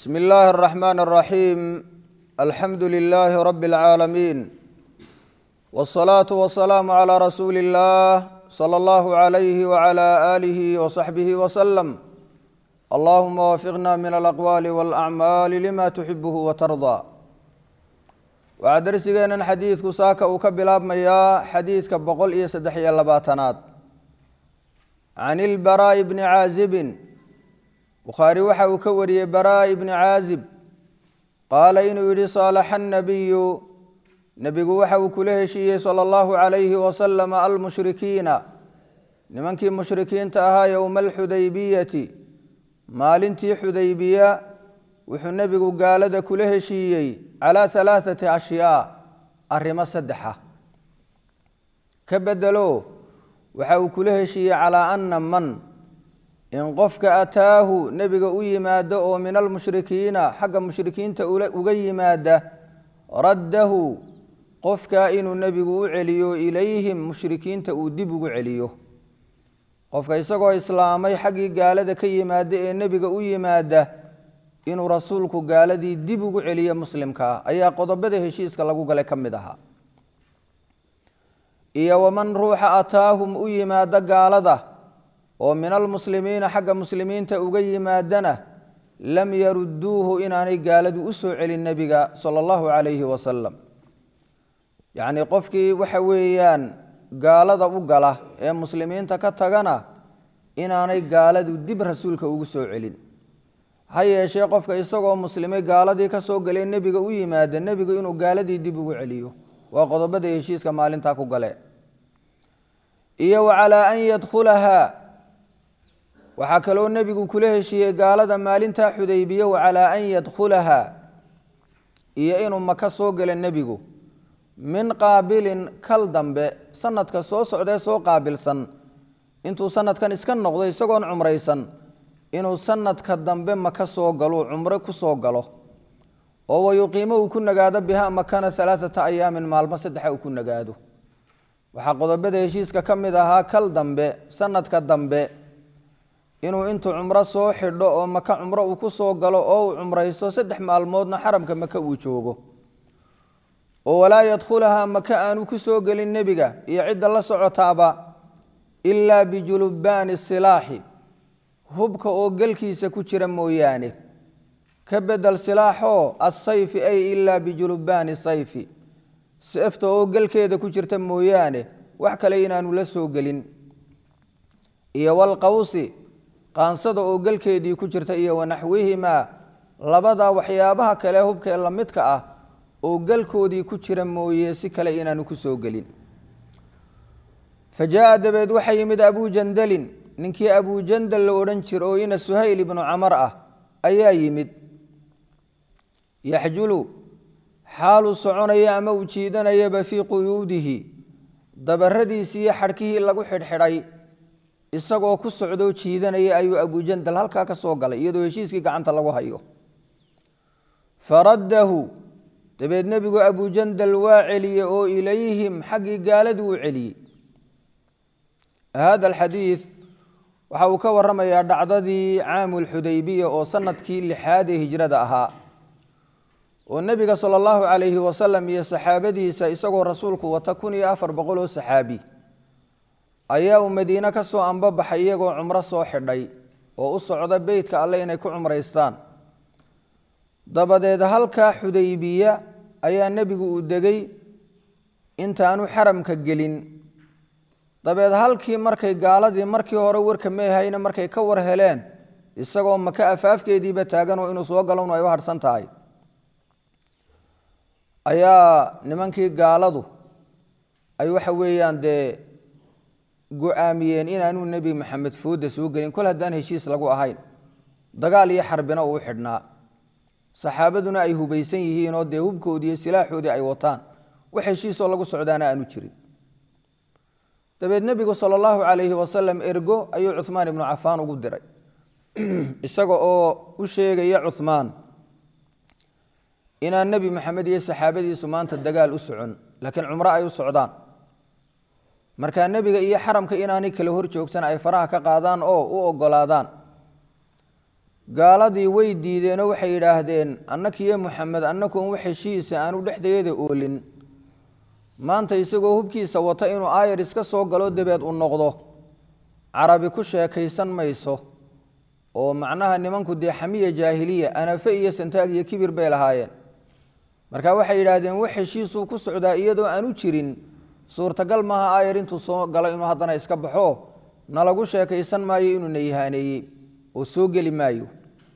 بسم الله الرحمن الرحيم الحمد لله رب العالمين والصلاة والسلام على رسول الله صلى الله عليه وعلى آله وصحبه وسلم اللهم وفقنا من الأقوال والأعمال لما تحبه وترضى waxaa darsigeenan xadiidku saaka uu ka bilaabmayaa xadiidka boqol iyo saddex iyo labaatanaad can ilbaraa'i bni caazibin bukhaari waxa uu ka wariyey baraa'i bni caazib qaala inuu yidhi saalaxa annabiyu nebigu waxa uu kula heshiiyey sala allahu calayhi wasalama almushrikiina nimankii mushrikiinta ahaa yowma alxudaybiyati maalintii xudaybiya wuxuu nebigu gaalada kula heshiiyey calaa halaathati ashyaa arrimo saddexa ka bedelo waxa uu kula heshiiyey calaa anna man in qofka ataahu nebiga u yimaado oo min almushrikiina xagga mushrikiinta uga yimaada raddahu qofka inuu nebigu u celiyo ilayhim mushrikiinta uu dib ugu celiyo qofka isagoo islaamay xaggii gaalada ka yimaada ee nebiga u yimaada inuu rasuulku gaaladii dib ugu celiyo muslimkaa ayaa qodobada heshiiska lagu galay ka mid ahaa iyo waman ruuxa ataahum u yimaada gaalada oo min almuslimiina xagga muslimiinta uga yimaadana lam yarudduuhu inaanay gaaladu u soo celin nebiga sala allahu calayhi wasalam yacnii qofkii waxa weeyaan gaalada u gala ee muslimiinta ka tagana inaanay gaaladu dib rasuulka ugu soo celin ha yeeshee qofka isagoo muslimay gaaladii ka soo galee nebiga u yimaada nebigu inuu gaaladii dib ugu celiyo waa qodobada heshiiska maalintaa ku gale iyo wa calaa an yadkhulahaa waxaa kaloo nebigu kula heshiiyey gaalada maalintaa xudaybiye wa calaa an yadkhulahaa iyo inuu maka soo gala nebigu min qaabilin kal dambe sanadka soo socdee soo qaabilsan intuu sanadkan iska noqdo isagoon cumraysan inuu sanadka dambe maka soo galo cumro ku soo galo oo wayuqiimo uu ku nagaado biha makana alaaata ayaamin maalmo saddexa uu ku nagaado waxaa qodobada heshiiska ka mid ahaa kal dambe sanadka dambe inuu intuu cumro soo xidho oo maka cumro uu ku soo galo oo uu cumraysto saddex maalmoodna xaramka maka uu joogo oo walaa yadkhulahaa maka aanu ku soo gelin nebiga iyo cidda la socotaaba ilaa bijulubaani silaaxi hubka oo galkiisa ku jira mooyaane ka bedel silaaxoo asayfi ay ilaa bijulubaani sayfi seefta oo galkeeda ku jirta mooyaane wax kale inaanu la soo gelin iyo walqawsi qaansada oo galkeedii ku jirta iyo wanaxwihimaa labada waxyaabaha kale hubkaee la midka ah oo galkoodii ku jira mooye si kale inaanu ku soo gelin fa jaa dabeed waxaa yimid abuu jandalin ninkii abujandal la odhan jira oo ina suhayl ibnu camar ah ayaa yimid yaxjulu xaaluu soconaya ama uu jiidanayaba fii quyuudihi dabaradiisii iyo xadhkihii lagu xidhxidhay isagoo ku socdoo jiidanaya ayuu abujandal halkaa ka soo galay iyadoo heshiiskii gacanta lagu hayo faraddahu dabeed nebigu abujandal waa celiyey oo ilayhim xaggii gaaladuu u celiyey hada alxadiid waxa uu ka waramayaa dhacdadii caamulxudaybiya oo sanadkii lixaad ee hijrada ahaa oo nebiga sala allahu calayhi wasalam iyo saxaabadiisa isagoo rasuulku wata kun iyo afar boqol oo saxaabi ayaa uu madiine ka soo ambabaxay iyagoo cumro soo xidhay oo u socda beytka alle inay ku cumraystaan dabadeed halkaa xudaybiya ayaa nebigu uu degay intaanu xaramka gelin dabeed halkii markay gaaladii markii hore warka meehayna markay ka war heleen isagoo maka afaafkeediiba taaganoo inuu soo galonu ay u harhsan tahay ayaa nimankii gaaladu ay waxa weeyaan dee go-aamiyeen inaanuu nebi maxamed fooda soo gelin kol haddaan heshiis lagu ahayn dagaal iyo xarbina uu xidhnaa saxaabaduna ay hubaysan yihiinoo dee hubkoodii iyo silaaxoodii ay wataan wax heshiisoo lagu socdaana aanu jirin dabeed nebigu sala allahu calayhi wasalam ergo ayuu cuhmaan ibnu cafaan ugu diray isaga oo u sheegaya cuhmaan inaan nebi maxamed iyo saxaabadiisu maanta dagaal u socon laakiin cumro ay u socdaan markaa nebiga iyo xaramka inaanay kala hor joogsan ay faraha ka qaadaan oo u ogolaadaan gaaladii way diideenoo waxay yidhaahdeen annakiyo moxamed annakuon wax heshiisa aanu dhexdeeda oolin maanta isagoo hubkiisa wata inuu aayar iska soo galo dabeed u noqdo carabi ku sheekaysan mayso oo macnaha nimanku dee xamiya jaahiliya anafe iyo santaag iyo kibir bay lahaayeen marka waxay yidhaahdeen wax heshiisuu ku socdaa iyadoo aanu jirin suurtagal maaha aayar intuu soo galo inuu haddana iska baxo nalagu sheekaysan maayo inuu na ihaaneeyey oo soo geli maayo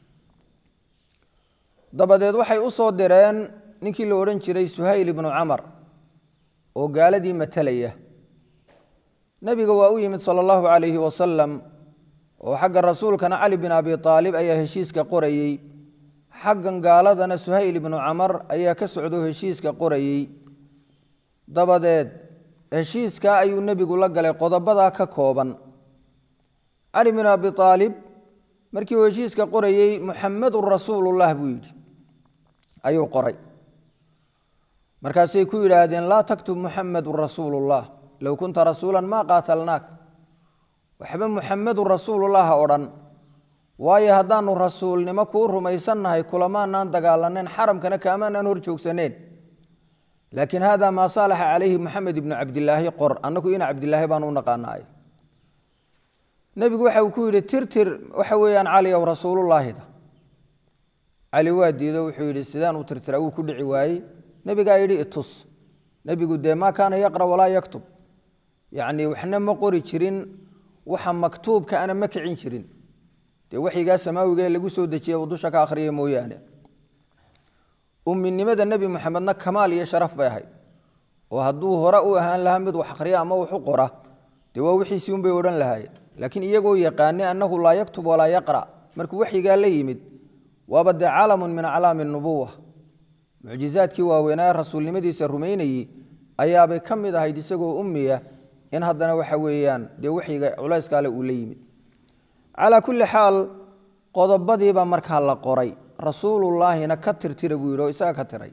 dabadeed waxay u soo direen ninkii la odhan jiray suhayl ibnu camar oo gaaladii matalaya nebiga waa u yimid sala allahu calayhi wasalam oo xagga rasuulkana cali bin abi aalib ayaa heshiiska qorayey xaggan gaaladana suhayl ibnu camar ayaa ka socdo heshiiska qorayey dabadeed heshiiskaa ayuu nebigu la galay qodobadaa ka kooban cali bin abi aalib markii uu heshiiska qorayey muxamedun rasuulullah buu yidhi ayuu qoray markaasay ku yidhaahdeen laa taktub muxamedun rasuulullah low kunta rasuulan maa qaatalnaak waxba muxamedun rasuulullah ha odhan waayo haddaanu rasuulnimo kuu rumaysannahay kulamaanaan dagaalanayn xaramkana kaamaanaan hor joogsaneen laakiin hada maa saalaxa calayhi moxamed ibnu cabdilaahi qor annagu ina cabdilaahi baanu u naqaanaay nebigu waxa uu ku yidhi tirtir waxa weeyaan cali ow rasuulullaahida cali waa diido wuxuu yidhi sidaan u tirtira wuu ku dhici waayey nebigaa yidhi itus nebigu dee maa kaana yaqra walaa yaktub yacnii waxna ma qori jirin waxa maktuubka ana ma kicin jirin dee waxyigaa samaawiga ee lagu soo dejiya uu dusha ka akhriya mooyaane umminimada nebi moxamedna kamaal iyo sharaf bay ahayd oo hadduu hore u ahaan lahaa mid wax akhriya ama wax u qora dee waa wixiisii unbay odhan lahaayeen laakiin iyagoo yaqaanay annahu laa yaktub walaa yaqra' markuu waxyigaa la yimid waaba dee calamun min aclaami nubuwa mucjizaadkii waaweynaa rasuulnimadiisa rumaynayey ayaabay ka mid ahayd isagoo ummiya in haddana waxa weeyaan dee waxyiga culayskaale uu la yimid calaa kulli xaal qodobadiibaa markaa la qoray rasuulullaahina ka tirtira buu yidhi oo isaga ka tiray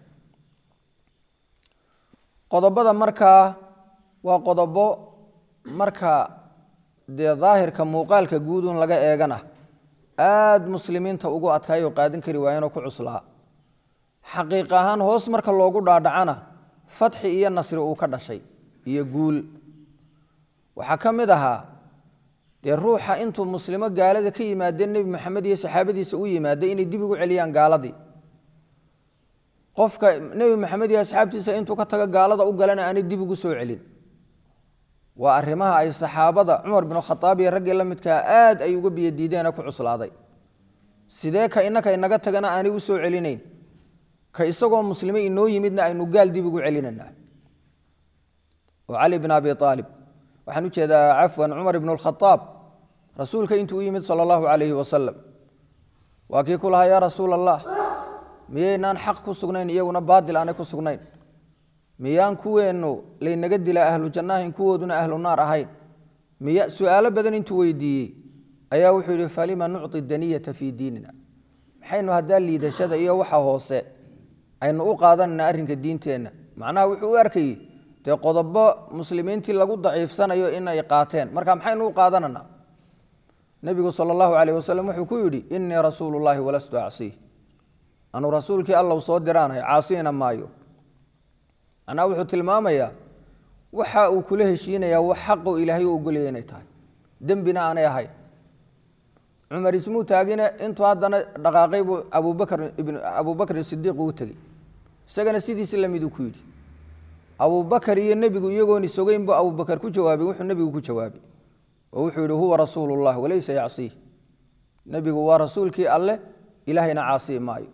qodobada markaa waa qodobo marka dee daahirka muuqaalka guudun laga eegana aada muslimiinta ugu adkaayoo qaadan kari waayeenoo ku cuslaa xaqiiq ahaan hoos marka loogu dhaadhacana fatxi iyo nasri uu ka dhashay iyo guul waxaa ka mid ahaa dee ruuxa intuu muslimo gaalada ka yimaadeen nebi maxamed iyo saxaabadiisa u yimaada inay dib ugu celiyaan gaaladii qofka nebi maxamed iyo asxaabtiisa intuu ka tago gaalada u galana aanay dib ugu soo celin waa arrimaha ay saxaabada cumar binu khadaab iyo raggii la midkaa aad ay uga biyadiideen ku cuslaaday sidee ka innaka inaga tagana aanay u soo celinayn ka isagoo muslime inoo yimidna aynu gaal dib ugu celinanaa oo cali bin abi aalib waxaan u jeedaa cafwan cumar ibnu lkhadaab rasuulka intuu u yimid sala allahu calayhi wasalam waa kii ku lahaa yaa rasuul allah miyaynaan xaq ku sugnayn iyaguna baadil aanay ku sugnayn miyaan kuweennu laynaga dilaa ahlu jannaahin kuwooduna ahlu naar ahayn miya su-aalo badan intuu weydiiyey ayaa wuxuu yidhi falima nucطi daniyata fii diinina maxaynu haddaa liidashada iyo waxa hoose aynu u qaadanayna arrinka diinteenna macnaha wuxuu u arkayey dee qodobo muslimiintii lagu daciifsanayo inay qaateen marka maxaynu u qaadananaa nebigu sala allahu calayh wasalam wuxuu ku yidhi innii rasuulu llaahi walastu acsiih anuu rasuulkii allow soo diraanahay caasiyna maayo macnaha wuxuu tilmaamayaa waxa uu kula heshiinayaa wax xaqo ilaahay u ogolaya inay tahay dembina aanay ahayn cumar ismuu taagine intuu haddana dhaqaaqay buu abubakr ibn abubakr sidiiq uu tegey isagana sidiisi lamiduu ku yidhi abubakar iyo nebigu iyagoon isogeyn buu abubakar ku jawaabay wuxuu nebigu ku jawaabay oo wuxuu yidhi huwa rasuulu llah walaysa yacsiih nebigu waa rasuulkii alleh ilaahayna caasii maayo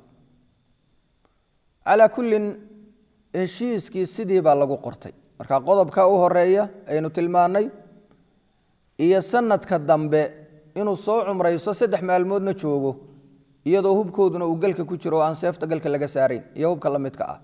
calaa kullin heshiiskii sidii baa lagu qortay marka qodobka u horeeya aynu tilmaannay iyo sanadka dambe inuu soo cumrayso saddex maalmoodna joogo iyadoo hubkooduna uu galka ku jiro oo aan seefta galka laga saarayn iyo hubka la midka ah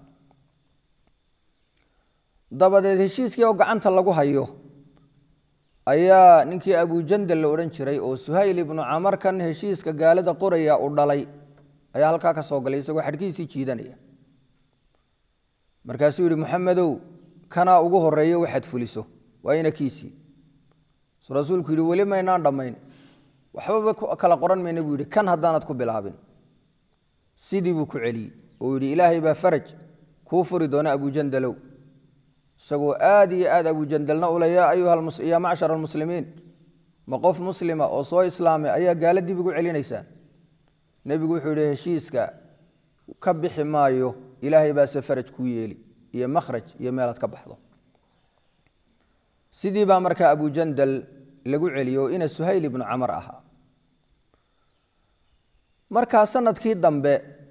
dabadeed heshiiskii oo gacanta lagu hayo ayaa ninkii abujandal la odhan jiray oo suhayl ibnu camarkan heshiiska gaalada qoraya u dhalay ayaa halkaa ka soo galay isagoo xadhkiisii jiidanaya markaasuu yidhi maxamedow kanaa ugu horeeyo waxaad fuliso waa inakiisii su rasuulku yidhi weli maynaan dhammayn waxbaba kala qoran mayna buu yidhi kan haddaanad ku bilaabin sidii buu ku celiyey oo yidhi ilaahay baa faraj kuu furi doona abujandalow isagoo aad iyo aad abujandalna ule yaa macshar almuslimiin ma qof muslima oo soo islaamay ayaa gaalo dib igu celinaysaan nebigu wuxuu yidhi heshiiska ka bixi maayo ilaahay baase faraj kuu yeeli iyo makhraj iyo meelaad ka baxdo sidii baa markaa abujandal lagu celiyo oo ina suhayl ibnu camar ahaa markaa sanadkii dambe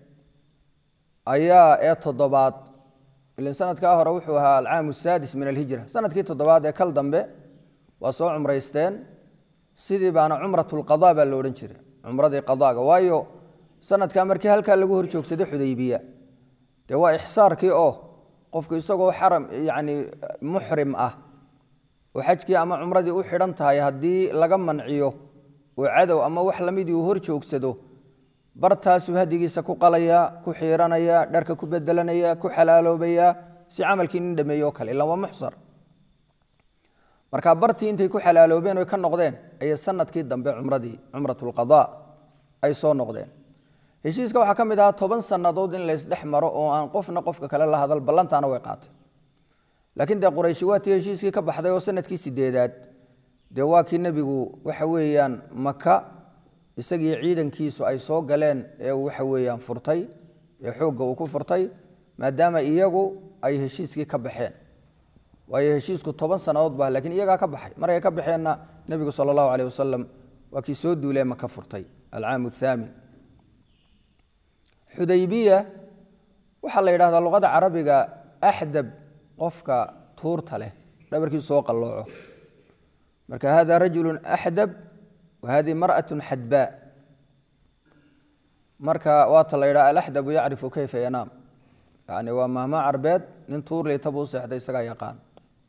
ayaa ee toddobaad ilin sanadkaa hore wuxuu ahaa alcaamu saadis min alhijra sanadkii toddobaad ee kal dambe waa soo cumraysteen sidii baana cumratulqada baa lo odhan jiray cumradii qadaaga waayo sanadkaa markii halkaa lagu hor joogsaday xudaybiya dee waa ixsaarkii oo qofku isagoo xaram yacni muxrim ah oo xajkii ama cumradii u xidhan tahay haddii laga manciyo oo cadow ama wax lamidii uu hor joogsado bartaasuu hadigiisa ku qalaya ku xiiranaya dharka ku bedelanaya ku xalaaloobaya si camalkii nin dhameeye o kale ilaan waa muxsar marka bartii intay ku xalaaloobeen oy ka noqdeen ayay sanadkii dambe cumradii cumratulqada ay soo noqdeen heshiiska waxaa ka mid ahaa toban sannadood in laysdhex maro oo aan qofna qofka kale la hadal ballantaana way qaatay laakiin dee qurayshi waa tii heshiiskii ka baxday oo sanadkii sideedaad dee waa kii nebigu waxa weeyaan maka isagii ciidankiisu ay soo galeen ee waxa weeyaan furtay ee xoogga uu ku furtay maadaama iyagu ay heshiiskii ka baxeen waayo heshiisku toban sannadood ba lakiin iyagaa ka baxay markay ka baxeenna nebigu sala allahu caleyh wasalam waa kii soo duulee maka furtay alcaamu athaamin xudaybiya waxaa la yidhahdaa luqada carabiga axdab qofka tuurta leh dhabarkiisu soo qallooco marka hada rajulu axdab wa hadihi mar'atu xadbaa marka waata la yidhaha alaxdabu yacrifu kayfa yanaam yani waa mahmaa carbeed nin tuur liitabu u seexday isagaa yaqaan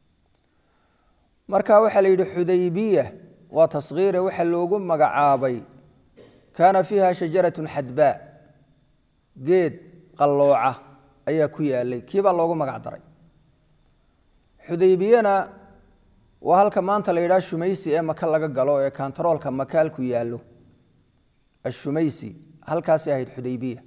marka waxaa la yidhi xudaybiya waa tasgiire waxa loogu magacaabay kaana fiiha shajaratun xadbaa geed qallooca ayaa ku yaalay kiibaa loogu magac daray xudaybiyana waa halka maanta la yidhaha shumaysi ee maka laga galo ee kantaroolka maka halku yaallo ashumaysi halkaasay ahayd xudaybiya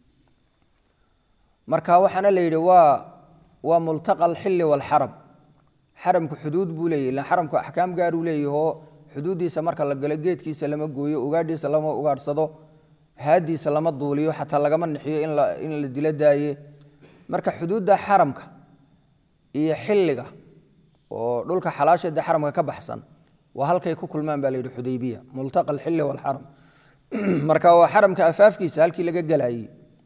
marka waxaana la yidhi waa waa multaqa alxilli waalxaram xaramku xuduud buu leeyahy ilan xaramku axkaam gaaruu leeyahoo xuduuddiisa marka la galo geedkiisa lama gooyo ugaadhiisa lama ugaadhsado haadiisa lama duuliyo xataa lagama nixiyo in la dilo daaye marka xuduudda xaramka iyo xilliga oo dhulka xalaasheeda xaramka ka baxsan waa halkay ku kulmaan baa la yidhi xudaybiya multaqa alxilli waalxaram marka waa xaramka afaafkiisa halkii laga gelayey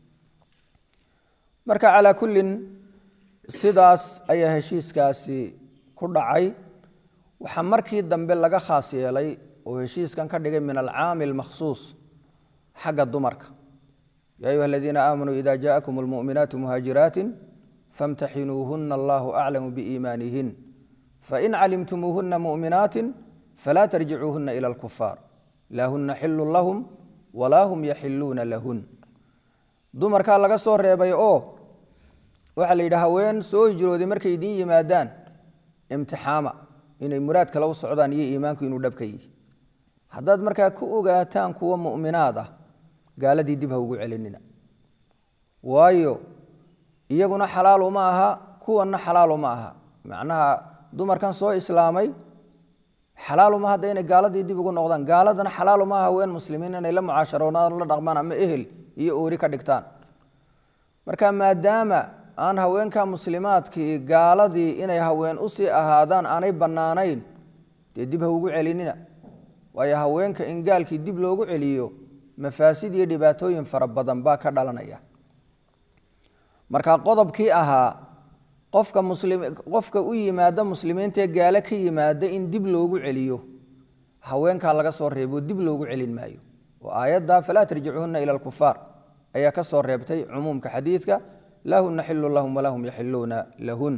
marka calaa kullin sidaas ayaa heshiiskaasi ku dhacay waxaa markii dambe laga khaas yeelay oo heshiiskan ka dhigay min alcaami almakhsuus xagga dumarka ya ayuha aladiina aamanuu ida jaakum almu'minaatu muhaajiraatin famtaxinuuhuna allahu aclamu biiimaanihin fain calimtumuuhuna mu'minaatin falaa tarjicuuhuna ila alkufaar laa huna xilun lahum walaa hum yaxiluuna lahun dumarkaa laga soo reebay oo waxaa la yidhi haween soo hijrooday markay idiin yimaadaan imtixaama inay muraad kale u socdaan iyo iimaanku inuu dhabka yihi haddaad markaa ku ogaataan kuwa mu'minaad ah gaaladii dib ha ugu celinina waayo iyaguna xalaal uma aha kuwanna xalaal uma aha macnaha dumarkan soo islaamay xalaal uma hadda inay gaaladii dib ugu noqdaan gaaladana xalaal uma aha haween muslimiin inay la mucaasharoonaan la dhaqmaan ama ehel iyo oori ka dhigtaan marka maadaama aan haweenka muslimaadkii gaaladii inay haween usii ahaadaan aanay bannaanayn dee dib ha ugu celinina waayo haweenka in gaalkii dib loogu celiyo mafaasid iyo dhibaatooyin fara badan baa ka dhalanaya marka qodobkii ahaa qofka muslim qofka u yimaada muslimiintaee gaalo ka yimaada in dib loogu celiyo haweenkaa laga soo reebo dib loogu celin maayo oo aayadda falaa tarjicuhuna ila alkufaar ayaa ka soo reebtay cumuumka xadiidka laa huna xilu lahum walaa hum yaxiluuna lahun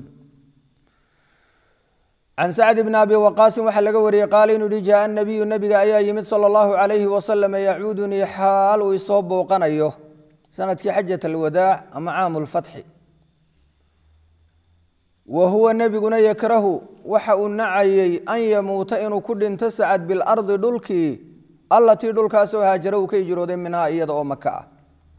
can sacd bni abi waqaasin waxaa laga wariyey qaala inuu yihi jaaa nabiyu nabiga ayaa yimid sala allahu calayhi wasalam yacuudunii xaal uu isoo bouqanayo sanadkii xajat alwadaac ama caamu lfatxi wa huwa nebiguna yakrahu waxa uu nacayey an yamuuta inuu ku dhinto sacad bilardi dhulkii allatii dhulkaasoo haajara uu ka hijrooday minhaa iyada oo maka ah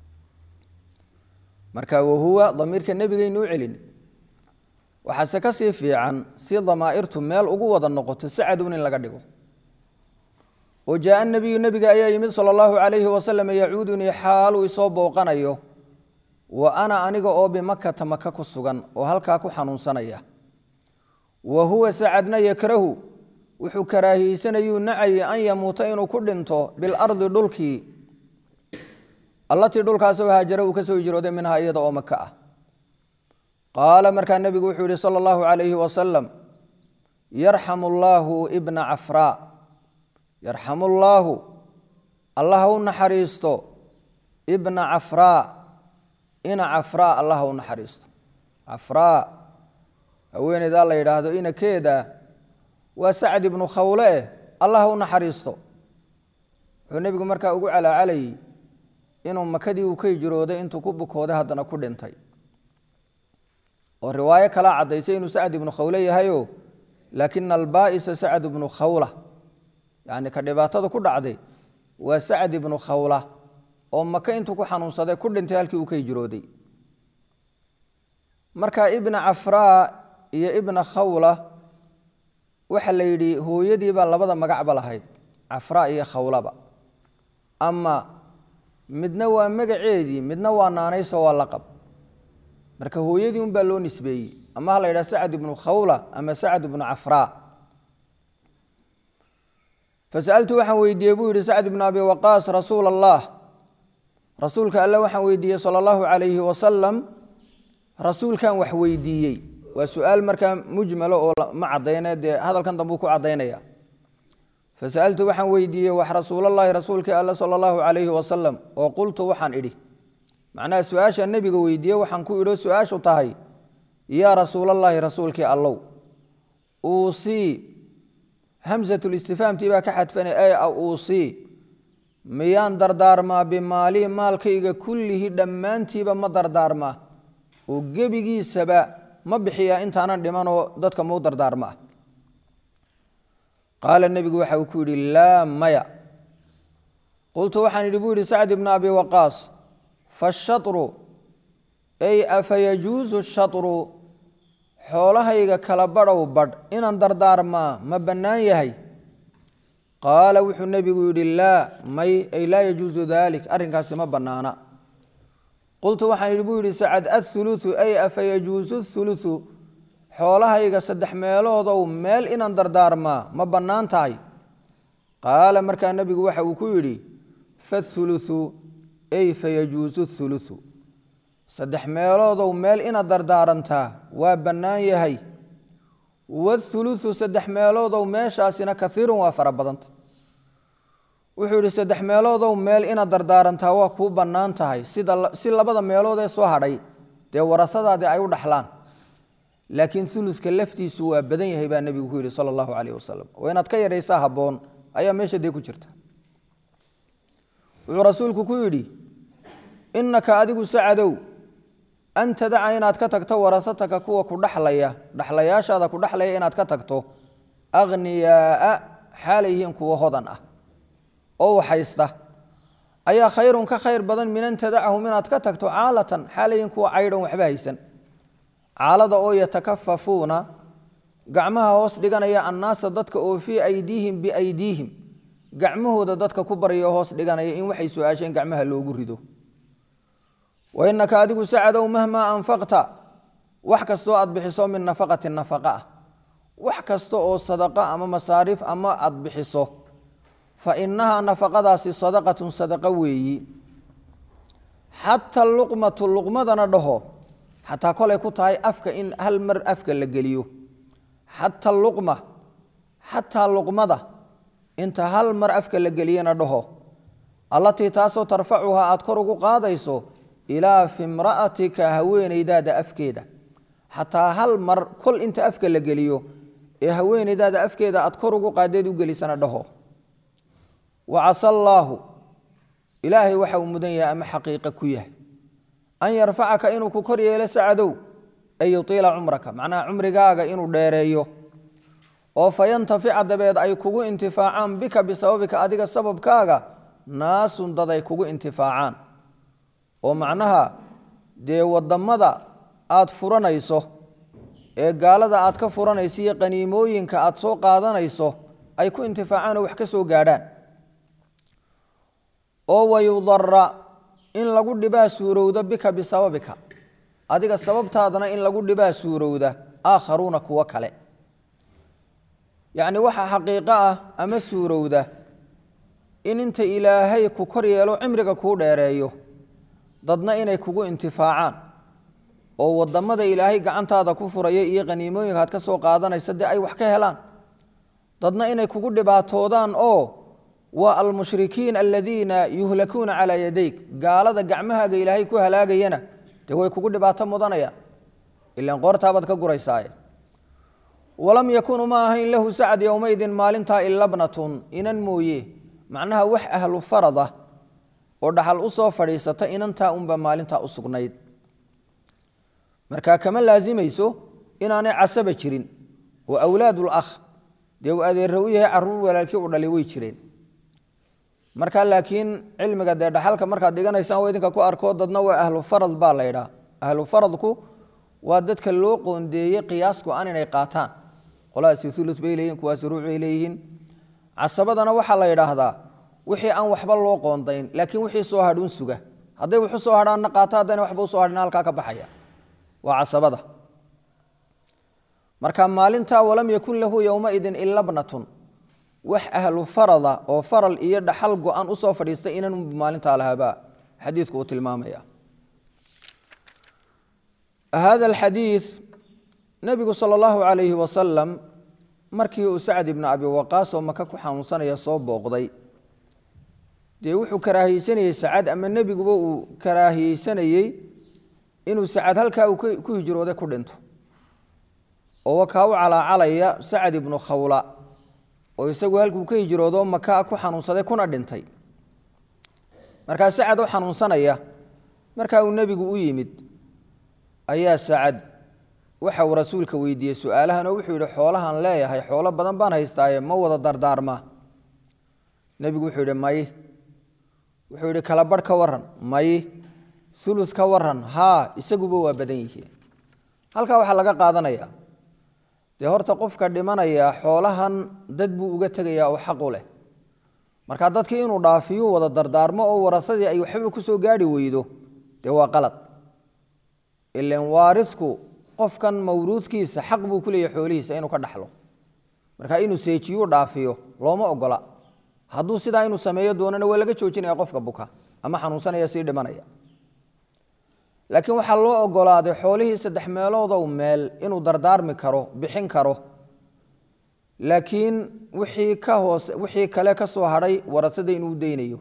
marka wahuwa damiirka nebigaynu u celin waxaase ka sii fiican si damaa'irtu meel ugu wada noqoto sacadun in laga dhigo oo jaaa nabiyu nebiga ayaa yimid sala allahu calayhi wasalam yacuudunii xaaluu isoo booqanayo wa ana aniga oo bimakata maka ku sugan oo halkaa ku xanuunsanaya wa huwa sacadna yakrahu wuxuu karaahiyeysanayuu nacayay an yamuuta inuu ku dhinto bilardi dhulkii allatii dhulkaasoo haajara uu ka soo hijrooday minhaa iyada oo maka ah qaala markaa nebigu wuxuu yihi sala allahu calayhi wasalam yarxamu allaahu ibna cafraa yarxamu llaahu allah ha u naxariisto ibna cafraa ina cafraa allah ha u naxariisto cafraa haweeneydaa la yidhaahdo inakeeda waa sacd ibnu khawle eh allah ha u naxariisto wuxuu nebigu markaa ugu calaacalayy inuu makadii uu ka hijrooday intuu ku bukooday haddana ku dhintay oo riwaayo kalaa caddaysay inuu sacd ibnu khawle yahayo laakina albaa'isa sacd ibnu khawla yacni ka dhibaatada ku dhacday waa sacd ibnu khawla oo maka intuu ku xanuunsaday ku dhintay halkii uu ka hijrooday marka ibna cafraa iyo ibna khawla waxaa la yidhi hooyadiibaa labada magacba lahayd cafraa iyo khawlaba ama midna waa magaceedii midna waa naanayso waa laqab marka hooyadii unbaa loo nisbeeyey ama ha la yidhaha sacd ibnu khawla ama sacd ibnu cafraa fasaltu waxaan weydiiyey buu yihi sacd ibnu abi waqaas rasuula allah rasuulka alle waxaan weydiiyey sala allahu calayhi wasalam rasuulkan wax weydiiyey waa su-aal markaa mujmalo oo ma cadayne dee hadalkan dambuu ku cadaynaya fasaltu waxaan weydiiyey wax rasuulallaahi rasuulkii alle sala allahu calayhi wasalam oo qultu waxaan idhi macnaha su-aasha nebiga weydiiye waxaan ku idho su-aashu tahay yaa rasuulallaahi rasuulkii allow uusii hamsatulistifaamtii baa ka xadfanay ay uusii miyaan dardaarmaa bimaalii maalkayga kullihi dhammaantiiba ma dardaarmaa oo gebigiisaba ma bixiyaa intaanan dhimanoo dadka mau dardaarmaa qaala nebigu waxa uu ku yidhi laa maya qultu waxaan idhi buu yidhi sacd ibnu abi waqaas fashatru ay afa yajuusu shatru xoolahayga kala badhow badh inaan dardaarmaa ma bannaan yahay qaala wuxuu nebigu yidhi laa may ay laa yajuusu dalik arrinkaasi ma bannaana qultu waxaan idhi buu yidhi sacad athuluthu ay afa yajuusu thuluthu xoolahayga saddex meeloodow meel inaan dardaarmaa ma bannaan tahay qaala markaa nebigu waxa uu ku yidhi fathuluthu ay fayajuusu thuluthu saddex meeloodow meel inaad dardaarantaa waa bannaan yahay wathuluthu saddex meeloodow meeshaasina kaiirun waa fara badanta wuxuu yidhi saddex meeloodow meel inaad dardaarantaa waa kuu bannaan tahay sida si labada meelood ee soo hadhay dee warasadaadii ay u dhaxlaan laakiin uluka laftiisu waa badan yahay baa nebigu ku yidhi sala allahu calayh wasalam oo inaad ka yaraysaa habboon ayaa meesha dee ku jirta wuxuu rasuulku ku yidhi innaka adigu sacadow an tadaca inaad ka tagto warasataka kuwa ku dhaxlaya dhaxlayaashaada ku dhaxlaya inaad ka tagto akhniyaaa xaalay yihiin kuwa hodan ah oo waxaysta ayaa khayrun ka khayr badan min an tadacahum inaad ka tagto caalatan xaalay yihiin kuwa caydhan waxba haysan caalada oo yatakafafuuna gacmaha hoos dhiganaya annaasa dadka oo fii aydiihim biaydiihim gacmahooda dadka ku baryo hoos dhiganaya in waxay su-aasheen gacmaha loogu rido wa innaka adigu sacadow mahmaa anfaqta wax kastoo aad bixiso min nafaqati nafaqa ah wax kasta oo sadaqa ama masaariif ama aad bixiso fa inahaa nafaqadaasi sadaqatun sadaqa weeyi xataa luqmatu luqmadana dhaho xataa kolay ku tahay afka in hal mar afka la geliyo xata luqma xataa luqmada inta hal mar afka la geliyana dhaho allatii taasoo tarfacuhaa aad kor ugu qaadayso ilaa fimra'atika haweenaydaada afkeeda xataa hal mar kol inta afka la geliyo ee haweenaydaada afkeeda aad kor ugu qaadeed u gelisana dhaho wa casa allaahu ilaahay waxa uu mudan yahay ama xaqiiqa ku yahay an yarfacaka inuu ku kor yeelo sacadow ay yutiila cumraka macnaha cumrigaaga inuu dheereeyo oo fayantafica dabeed ay kugu intifaacaan bika bisababika adiga sababkaaga naasun dad ay kugu intifaacaan oo macnaha dee wadamada aad furanayso ee gaalada aad ka furanayso iyo qaniimooyinka aad soo qaadanayso ay ku intifaacaan oo wax ka soo gaadhaan oo wayudara in lagu dhibaa suurowda bika bisababika adiga sababtaadana in lagu dhibaa suurowda aakharuuna kuwo kale yacni waxaa xaqiiqo ah ama suurowda in inta ilaahay ku kor yeelo cimriga kuu dheereeyo dadna inay kugu intifaacaan oo wadamada ilaahay gacantaada ku furaya iyo qaniimooyinka aad ka soo qaadanaysa dee ay wax ka helaan dadna inay kugu dhibaatoodaan oo waa almushrikiin aladiina yuhlakuuna calaa yadayk gaalada gacmahaaga ilaahay ku halaagayana dee way kugu dhibaato mudanayaan ilan qoortaabaad ka guraysaaye walam yakun uma ahayn lahu sacad yowmaydin maalintaa ilabnatun inan mooye macnaha wax ahlu farad ah oo dhaxal u soo fadhiisata inantaa unba maalintaa u sugnayd marka kama laasimayso inaanay casaba jirin oo awlaadul akh dee uu adeerra u yahay caruur walaalkii u dhalay way jireen marka laakiin cilmiga dee dhaxalka markaad dhiganaysaan waa idinka ku arko dadna waa ahlu farad baa la ydhaa ahlu faradku waa dadka loo qoondeeyey qiyaasku aan inay qaataan qoladaasi ulu bay leeyihin kuwaasi ruuc bay leeyihiin casabadana waxaa la yidhaahdaa wixii aan waxba loo qoondayn laakiin wixii soo hadhuun suga hadday wuxu soo hadhaanna qaato haddayna waxba usoo hadhin halkaa ka baxaya waa casabada marka maalintaa walam yakun lahu yowmaidin ilabnatun wax ahlu farada oo faral iyo dhaxal go-an usoo fadhiistay inan maalintaa lahaabaa xadiidku uu tilmaamaya hada alxadiid nebigu sala allahu calayhi wasalam markii uu sacd ibnu abi waqaas oo maka ku xanuunsanaya soo booqday dee wuxuu karaahiyeysanayey sacad ama nebiguba uu karaahiyeysanayey inuu sacad halkaa uu ku hijrooday ku dhinto oo wakaa u calaacalaya sacad ibnu khawla oo isagu halkuu ka hijroodo maka ku xanuunsaday kuna dhintay markaa sacad oo xanuunsanaya markaa uu nebigu u yimid ayaa sacad waxa uu rasuulka weydiiyey su-aalahan oo wuxuu yihi xoolahan leeyahay xoolo badan baan haystaaye ma wada dardaarmaa nebigu wuxuu yihi may wuxuu yihi kala barh ka waran may ulud ka waran haa isaguba waa badan yihiin halkaa waxaa laga qaadanayaa dee horta qofka dhimanaya xoolahan dad buu uga tegayaa oo xaq u leh marka dadkii inuu dhaafiyu wada dardaarmo oo warasadii ay waxba kusoo gaari weydo dee waa qalad ilan waarisku qofkan mawruudkiisa xaq buu ku leeyahy xoolihiisa inuu ka dhaxlo marka inuu seejiyuu dhaafiyo looma ogola hadduu sidaa inuu sameeyo doonana waa laga joojinaya qofka buka ama xanuunsanaya sii dhimanaya laakiin waxaa loo ogolaaday xoolihii saddex meeloodow meel inuu dardaarmi karo bixin karo laakiin wixii ka hoose wixii kale ka soo hadhay warasada inuu deynayo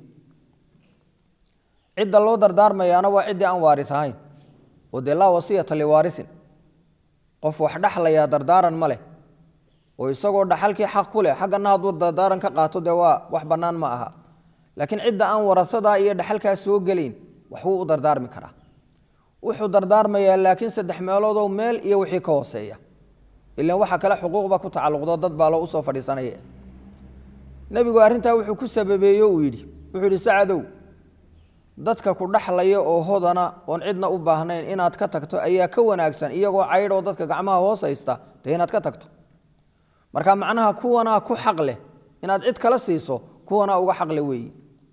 cidda loo dardaarmayaana waa ciddii aan waaris ahayn oo dee laa wasiyata liwaarisin qof wax dhaxlayaa dardaaran ma leh oo isagoo dhaxalkii xaq ku leh xaggana hadduu dardaaran ka qaato dee waa wax bannaan ma aha laakiin cidda aan warasadaa iyo dhaxalkaa soo gelayn waxbuu u dardaarmi karaa wuxuu dardaarmayaa laakiin saddex meeloodoo meel iyo wixii ka hooseeya ilan waxa kale xuquuqba ku tacalluqdo dad baa loo usoo fadhiisanaya nebigu arrintaa wuxuu ku sababeeyo uu yidhi wuxuu yidhi sacadow dadka ku dhaxlaya oo hodana oon cidna u baahnayn inaad ka tagto ayaa ka wanaagsan iyagoo caydhoo dadka gacmaha hoos haysta dee inaad ka tagto marka macnaha kuwanaa ku xaq leh inaad cid kala siiso kuwanaa uga xaqle weeyi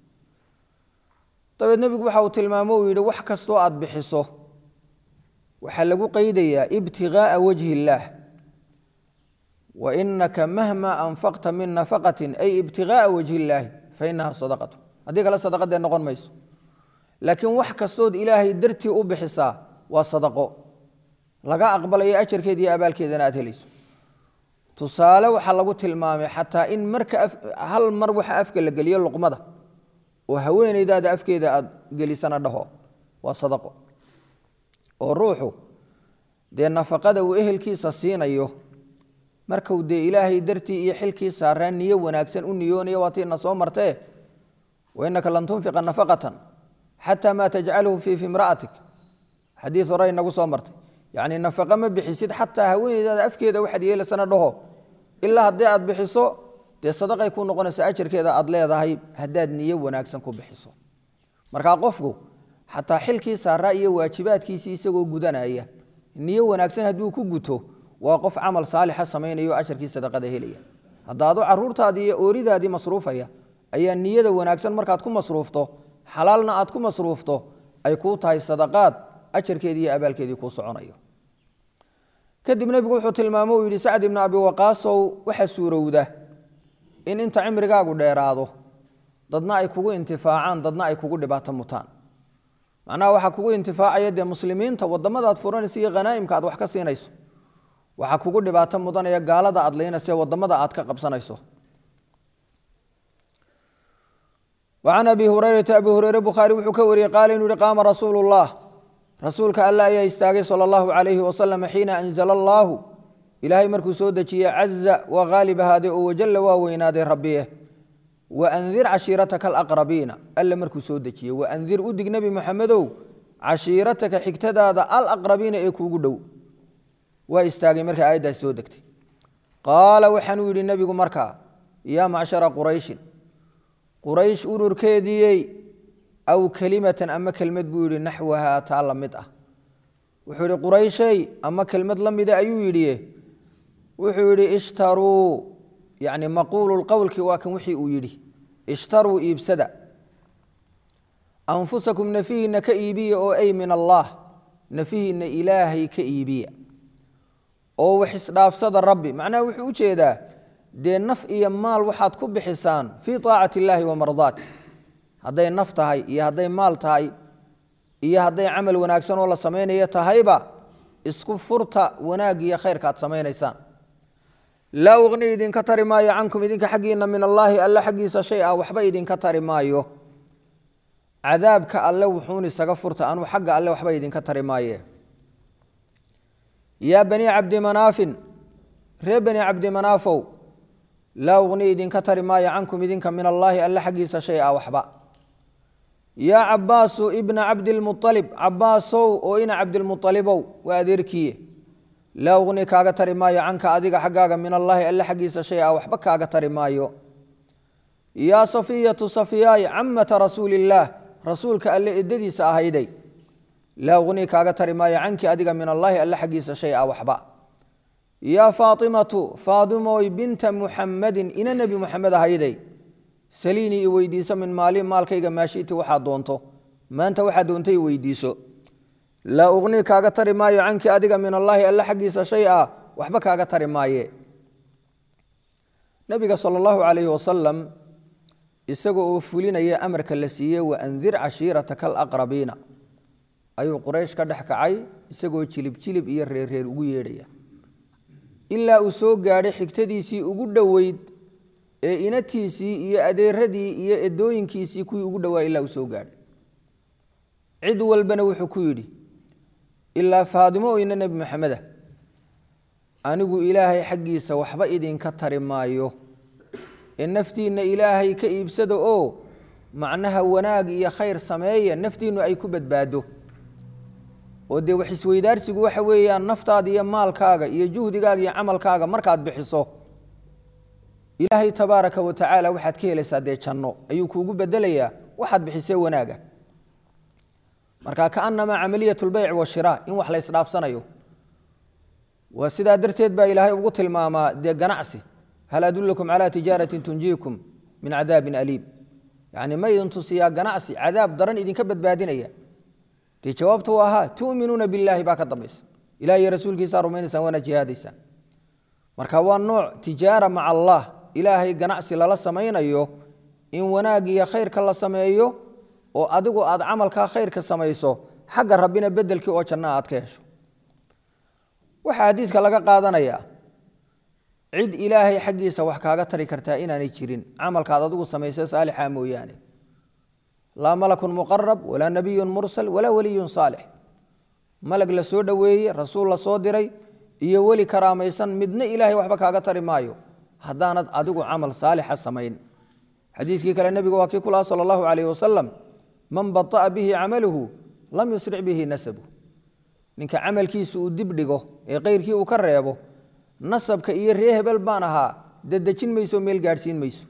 dabeed nebigu waxa uu tilmaamo uu yidhi wax kastoo aad bixiso waxaa lagu qeydayaa ibtigaaa wajhi illaah wa inaka mahma anfaqta min nafaqatin ay ibtigaaa wajhi illaahi fa inaha sadaqatu haddii kale sadaqadee noqon mayso laakiin wax kastood ilaahay dartii u bixisaa waa sadaqo laga aqbalayo ajarkeeda iyo abaalkeedana aad helayso tusaale waxaa lagu tilmaamay xataa in marka hal mar waxa afka la geliyo luqmada oo haweenaydaada afkeeda aad gelisana dhaho waa sadaqo oo ruuxu dee nafaqada uu ehelkiisa siinayo markuu dee ilaahay dartii iyo xilkii saaraan niyo wanaagsan u niyoonaya waatiina soo martee wainaka lan tunfiqa nafaqatan xataa maa tajcaluhu fii fimra'atik xadiid hore inagu soo martay yacni nafaqa ma bixisid xataa haweenaydaada afkeeda waxaad yeelasana dhaho ilaa haddii aad bixiso dee sadaqay ku noqonaysa ajarkeeda aad leedahay haddaad niyo wanaagsan ku bixiso markaa qofku xataa xilkii saaraa iyo waajibaadkiisii isagoo gudanaya niyo wanaagsan hadduu ku guto waa qof camal saalixa samaynayo ajarkii sadaqada helaya haddaadu caruurtaadii iyo ooridaadii masruufaya ayaa niyada wanaagsan markaad ku masruufto xalaalna aad ku masruufto ay kuu tahay sadaqaad ajarkeedii iyo abaalkeedii kuu soconayo kadib nebigu wuxuu tilmaamo uu yidhi sacd ibnu abi waqaasow waxa suurowda in inta cimrigaagu dheeraado dadna ay kugu intifaacaan dadna ay kugu dhibaato mutaan macnaha waxaa kugu intifaacaya dee muslimiinta wadamadaad furanaysa iyo khanaa'imka aad wax ka siinayso waxaa kugu dhibaato mudanaya gaalada aad laynaysa wadamada aad ka qabsanayso وعن أبي هريرة أبي هريرة بخاري وxuu ka wariyey قال inuu hi قاama رasuuل اللaه rasuulka alla ayaa istaagay salى الlaه عaليه وسلم xiina أنزل الlaه ilaahay markuu soo dejiyey caزa waa haalib ahaaday oo wajala waa weynaaday rabiye وأndir cashiirataka الأqرabiina alle markuu soo dejiyey وأndir u dig nebi moxamedow cashiirataka xigtadaada alأqrabiina ee kuugu dhow waa istaagay markay aayaddaas soo degtay qaala waxaanuu yidhi nebigu markaa yaa macshara qurayshin quraysh ururkeediiyey aw kelimatan ama kelmad buu yidhi naxwahaa taa la mid ah wuxuu yidhi qurayshey ama kelmad la mida ayuu yidhi wuxuu yidhi ishtaruu yacni maquulu lqowlki waa kan wixii uu yidhi ishtaruu iibsada anfusakum nafihiinna ka iibiya oo ay min allaah nafihiinna ilaahay ka iibiya oo wax isdhaafsada rabbi macnaha wuxuu u jeedaa dee naf iyo maal waxaad ku bixisaan fii taacati illaahi wa mardaati hadday naf tahay iyo hadday maal tahay iyo hadday camal wanaagsan oo la samaynayo tahayba isku furta wanaag iyo khayrka aad samaynaysaan laa uqni idinka tari maayo cankum idinka xaggiina min allaahi alle xaggiisa shay a waxba idinka tari maayo cadaabka alle wuxuun isaga furta anuu xagga alle waxba idinka tari maaye yaa banii cabdi manaafin ree bani cabdi manaafow laa uqni idinka tari maayo cankum idinka min allaahi alle xaggiisa shay a waxba yaa cabaasu ibna cabdilmualib cabaasow oo ina cabdilmualibow waa adeerkiiye laa uqni kaaga tari maayo canka adiga xaggaaga min allaahi alle xaggiisa shay a waxba kaaga tari maayo yaa safiyatu safiyaay camata rasuuliillaah rasuulka alle edadiisa ahayday laa uqni kaaga tari maayo canki adiga min allaahi alle xaggiisa shay a waxba yaa faatimatu faadimoy binta muxammadin ina nebi muxamed ahayday saliinii i weydiiso min maali maalkayga maashiti waxaad doonto maanta waxaad doontay i weydiiso laa uqni kaaga tari maayo canki adiga min allaahi alle xaggiisa shay a waxba kaaga tari maaye nabiga sala allahu calayhi wasalam isaga oo fulinaya amarka la siiyey wa andir cashiirataka alaqrabiina ayuu quraysh ka dhex kacay isagoo jilib jilib iyo reerreer ugu yeedhaya ilaa uu soo gaadhay xigtadiisii ugu dhoweyd ee inatiisii iyo adeeradii iyo edooyinkiisii kuwii ugu dhowaa ilaa uu soo gaadhay cid walbana wuxuu ku yidhi ilaa faadimo oyna nebi maxameda anigu ilaahay xaggiisa waxba idinka tari maayo ee naftiinna ilaahay ka iibsada oo macnaha wanaag iyo khayr sameeya naftiinnu ay ku badbaado oo dee wax isweydaarsigu waxa weeyaan naftaada iyo maalkaaga iyo juhdigaaga iyo camalkaaga markaad bixiso ilaahay tabaaraka wa tacaala waxaad ka helaysaa dee janno ayuu kuugu bedelayaa waxaad bixisee wanaaga marka kaanamaa camaliyat lbeyc washiraa in wax la ysdhaafsanayo waa sidaa darteed baa ilaahay ugu tilmaamaa dee ganacsi hal adulakum calaa tijaaratin tunjiikum min cadaabin aliim yacni ma idin tusiyaa ganacsi cadaab daran idinka badbaadinaya dee jawaabtu waa haa tu'minuuna billaahi baa ka dambaysa ilaah iyo rasuulkiisaa rumaynaysaan waana jihaadaysaan marka waa nooc tijaara maca allah ilaahay ganacsi lala samaynayo in wanaag iyo khayrka la sameeyo oo adigu aad camalkaa khayrka samayso xagga rabbina bedelkii oo janna aad ka hesho waxaa xadiidka laga qaadanayaa cid ilaahay xaggiisa wax kaaga tari kartaa inaanay jirin camalkaad adigu samaysa saalixa mooyaane laa malakun muqarab walaa nabiyun mursal walaa weliyun saalix malag la soo dhoweeyey rasuul la soo diray iyo weli karaamaysan midna ilaahay waxba kaaga tari maayo haddaanad adigu camal saalixa samayn xadiidkii kale nebigu waa kii kulaha sala allahu calayh wasalam man bata'a bihi camaluhu lam yusric bihi nasabu ninka camalkiisa uu dib dhigo ee keyrkii uu ka reebo nasabka iyo ree hebel baan ahaa dedejin mayso meel gaadhsiin mayso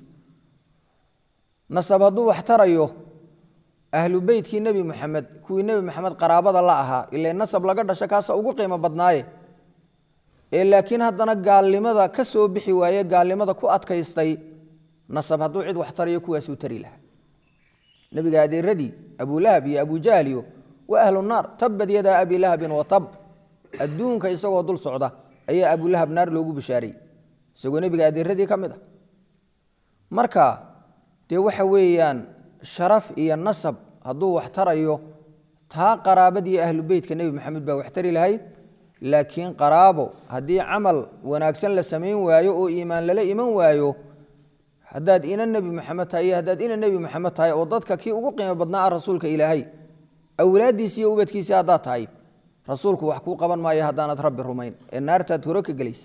nasab hadduu wax tarayo ahlu beytkii nebi moxamed kuwii nebi moxamed qaraabada la ahaa ile nasab laga dhasho kaasa ugu qiimo badnaaye ee laakiin haddana gaalnimada ka soo bixi waaye gaalnimada ku adkaystay nasab hadduu cid wax tarayo kuwaasuu tari lahaa nebiga adeeradii abulahab iyo abujahliyo waa ahlu naar tabad yadaa abi lahabin wa tab adduunka isagoo dul socda ayaa abulahab naar loogu bishaaray isagoo nebiga adeeradii ka mid ah marka dee waxa weeyaan sharaf iyo nasab hadduu wax tarayo taa qaraabadii ahlu beytka nebi maxamed baa wax tari lahayd laakiin qaraabo haddii camal wanaagsan la samayn waayo oo iimaan lala iman waayo haddaad ina nebi maxamed tahay iyo haddaad ina nebi maxamed tahay oo dadka kii ugu qiimo badnaa ah rasuulka ilaahay awlaaddiisi iyo ubadkiisii haddaad tahay rasuulku wax kuu qaban maayo haddaanad rabbi rumayn ee naartaad hore ka gelaysa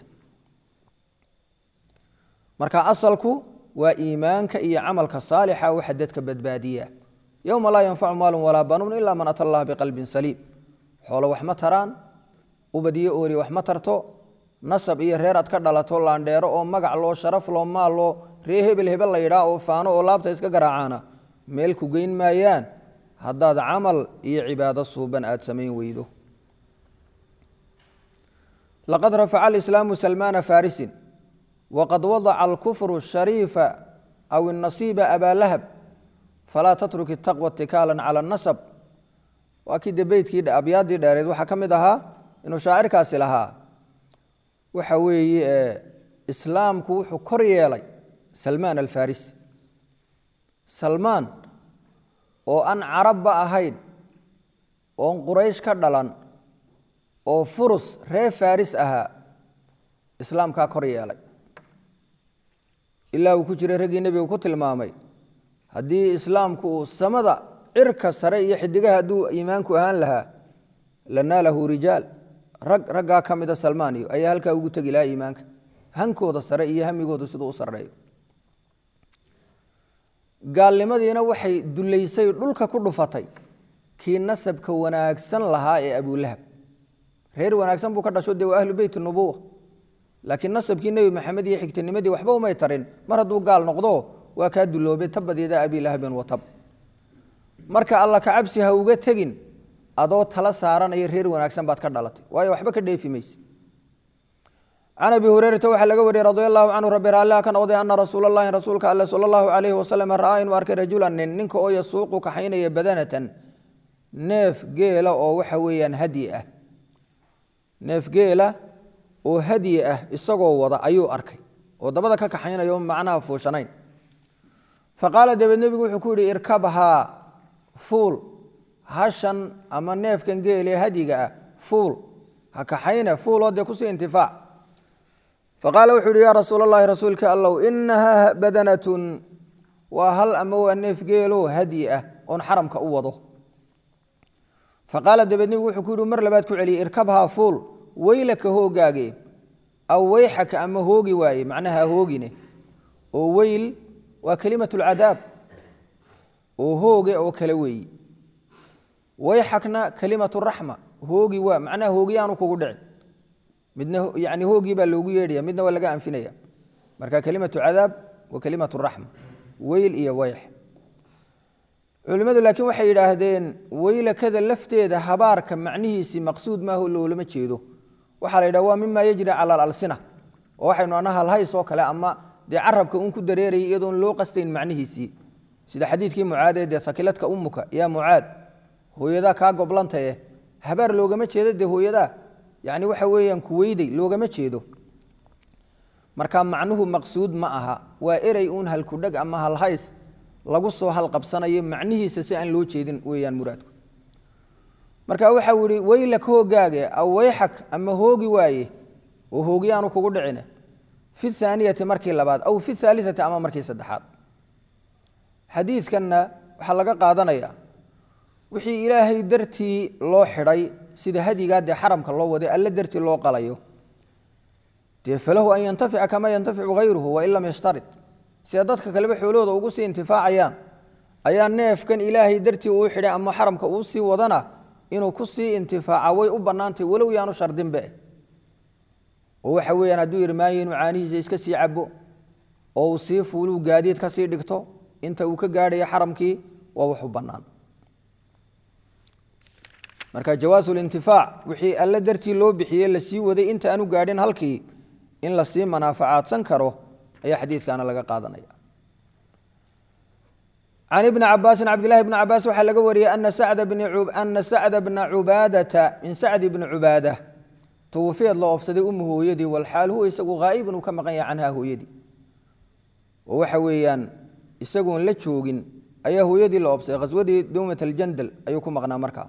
marka asalku waa iimaanka iyo camalka saalixa waxa dadka badbaadiya yowma laa yanfacu maalun walaa banuun ilaa man ata allaha biqalbin saliim xoolo wax ma taraan ubad iyo oori wax ma tarto nasab iyo reer aad ka dhalato laandheero oo magac loo sharaf loo maal loo ree hebel hebel la yidhaa oo faano oo laabta iska garaacaana meel ku geyn maayaan haddaad camal iyo cibaado suuban aad samayn weydo laqad rafaca alislaamu salmaana farisin wqad wadaca alkufru shariifa aw inasiiba abaa lahab falaa tatruk itaqwa itikaala cala anasab waa kii de beytkii abyaaddii dheereed waxaa ka mid ahaa inuu shaacirkaasi lahaa waxa weeye islaamku wuxuu kor yeelay salmaan alfarisi salmaan oo aan carabba ahayn oon quraysh ka dhalan oo furus reer faris ahaa islaamkaa kor yeelay ilaa uu ku jiray raggii nebiga ku tilmaamay haddii islaamku uu samada cirka sare iyo xidigaha hadduu iimaanku ahaan lahaa lanaalahu rijaal rag raggaa ka mida salmaaniyo ayaa halkaa ugu tegi lahaa iimaanka hankooda sare iyo hamigooda siduu u sarreeyo gaalnimadiina waxay dullaysay dhulka ku dhufatay kii nasabka wanaagsan lahaa ee abulahab reer wanaagsan buu ka dhasho dee waa ahlu beyt nubuwa laakiin nasabkii nebi maxamed iyo xigtinimadii waxba umay tarin mar hadduu gaal noqdo waa kaa duloobay tabadyada abi lahabin watab marka alla kacabsi ha uga tegin adoo tala saaranaya reer wanaagsan baad ka dhalatay waayo waxba ka dheefi mayse can abi hureyrata waxaa laga wariyey radi allahu canhu rabbi raalliha ka noqday ana rasuula allahi rasuulka alle sala allahu calayhi wasalam ra'aa inuu arkay rajulan nin ninka oo yasuuqu kaxaynaya badanatan neef geela oo waxa weeyaan hadyi ah neef geela oo hadyi ah isagoo wada ayuu arkay oo dabada ka kaxaynayo macnaha fuushanayn fa qaala dabeed nebigu wuxuu ku yidhi irkabhaa fuul hashan ama neefkan geelee hadyiga ah fuul ha kaxayna fuuloo dee kusii intifaac fa qaala wuxuu yidhi yaa rasuul allahi rasuulka allow inahaa badanatun waa hal ama waa neef geeloo hadyi ah oon xaramka u wado fa qaala dabeed nebigu wuxuu ku yidhi mar labaad ku celiyey irkabhaa fuul weylaka hoogaage aw weyxaka ama hoogi waaye macnaha hoogine oo weyl waa kelimatu lcadaab oo hooge oo kale weeyi weyxakna kelimatu raxma hoogi waa macnaha hoogiyaanu kugu dhicin midna yani hoogii baa loogu yeedhaya midna waa laga anfinaya marka kelimatu cadaab wa kelimatu raxma weyl iyo weyx culimmadu laakiin waxay yidhaahdeen weylakada lafteeda habaarka macnihiisii maqsuud maaho loolama jeedo waxaa la yidhaha waa mima yajri cala alalsina oo waxaynu ana halhays oo kale ama dee carabka uun ku dareerayay iyadoon loo qastayn macnihiisii sida xadiidkii mucaadee dee takiladka umuka yaa mucaad hooyadaa kaa goblantaye habaar loogama jeedo dee hooyadaa yacni waxa weeyaan kuweyday loogama jeedo marka macnuhu maqsuud ma aha waa erey uun halkudheg ama halhays lagu soo halqabsanayo macnihiisa si aan loo jeedin weeyaan muraadku marka waxau yihi weylak hoogaage aw weyxak ama hoogi waaye oo hoogiyaanu kugu dhicine fi thaaniyati markii labaad aw fi thaalitati ama markii saddexaad xadiidkanna waxaa laga qaadanayaa wixii ilaahay dartii loo xidhay sida hadigaa dee xaramka loo waday alle dartii loo qalayo dee falahu an yantafica kama yantaficu hayruhu wain lam yashtarid sida dadka kaleba xoolahooda ugu sii intifaacayaan ayaa neefkan ilaahay dartii uu xidhay ama xaramka uu sii wadana inuu ku sii intifaaca way u bannaantay walow yaanu shardinbe oo waxa weeyaan hadduu irmaanya inuu caanihiisa iska sii cabo oo uu sii fuuluu gaadiid ka sii dhigto inta uu ka gaadhayo xaramkii waa wax u bannaan marka jawaasu lintifaac wixii alle dartii loo bixiyey lasii waday inta aanu gaadhin halkii in lasii manaafacaadsan karo ayaa xadiidkaana laga qaadanaya can ibni cabaasin cabdillahi bni cabaas waxaa laga wariyey ana sacda bna cubaadata min sacdi bni cubaada twafiyad la oofsaday umu hooyadii walxaal huwa isagu haa'ibun uu ka maqan yahay canhaa hooyadii oo waxa weeyaan isagoon la joogin ayaa hooyadii la oofsaday khaswadii dowmat aljandal ayuu ku maqnaa markaa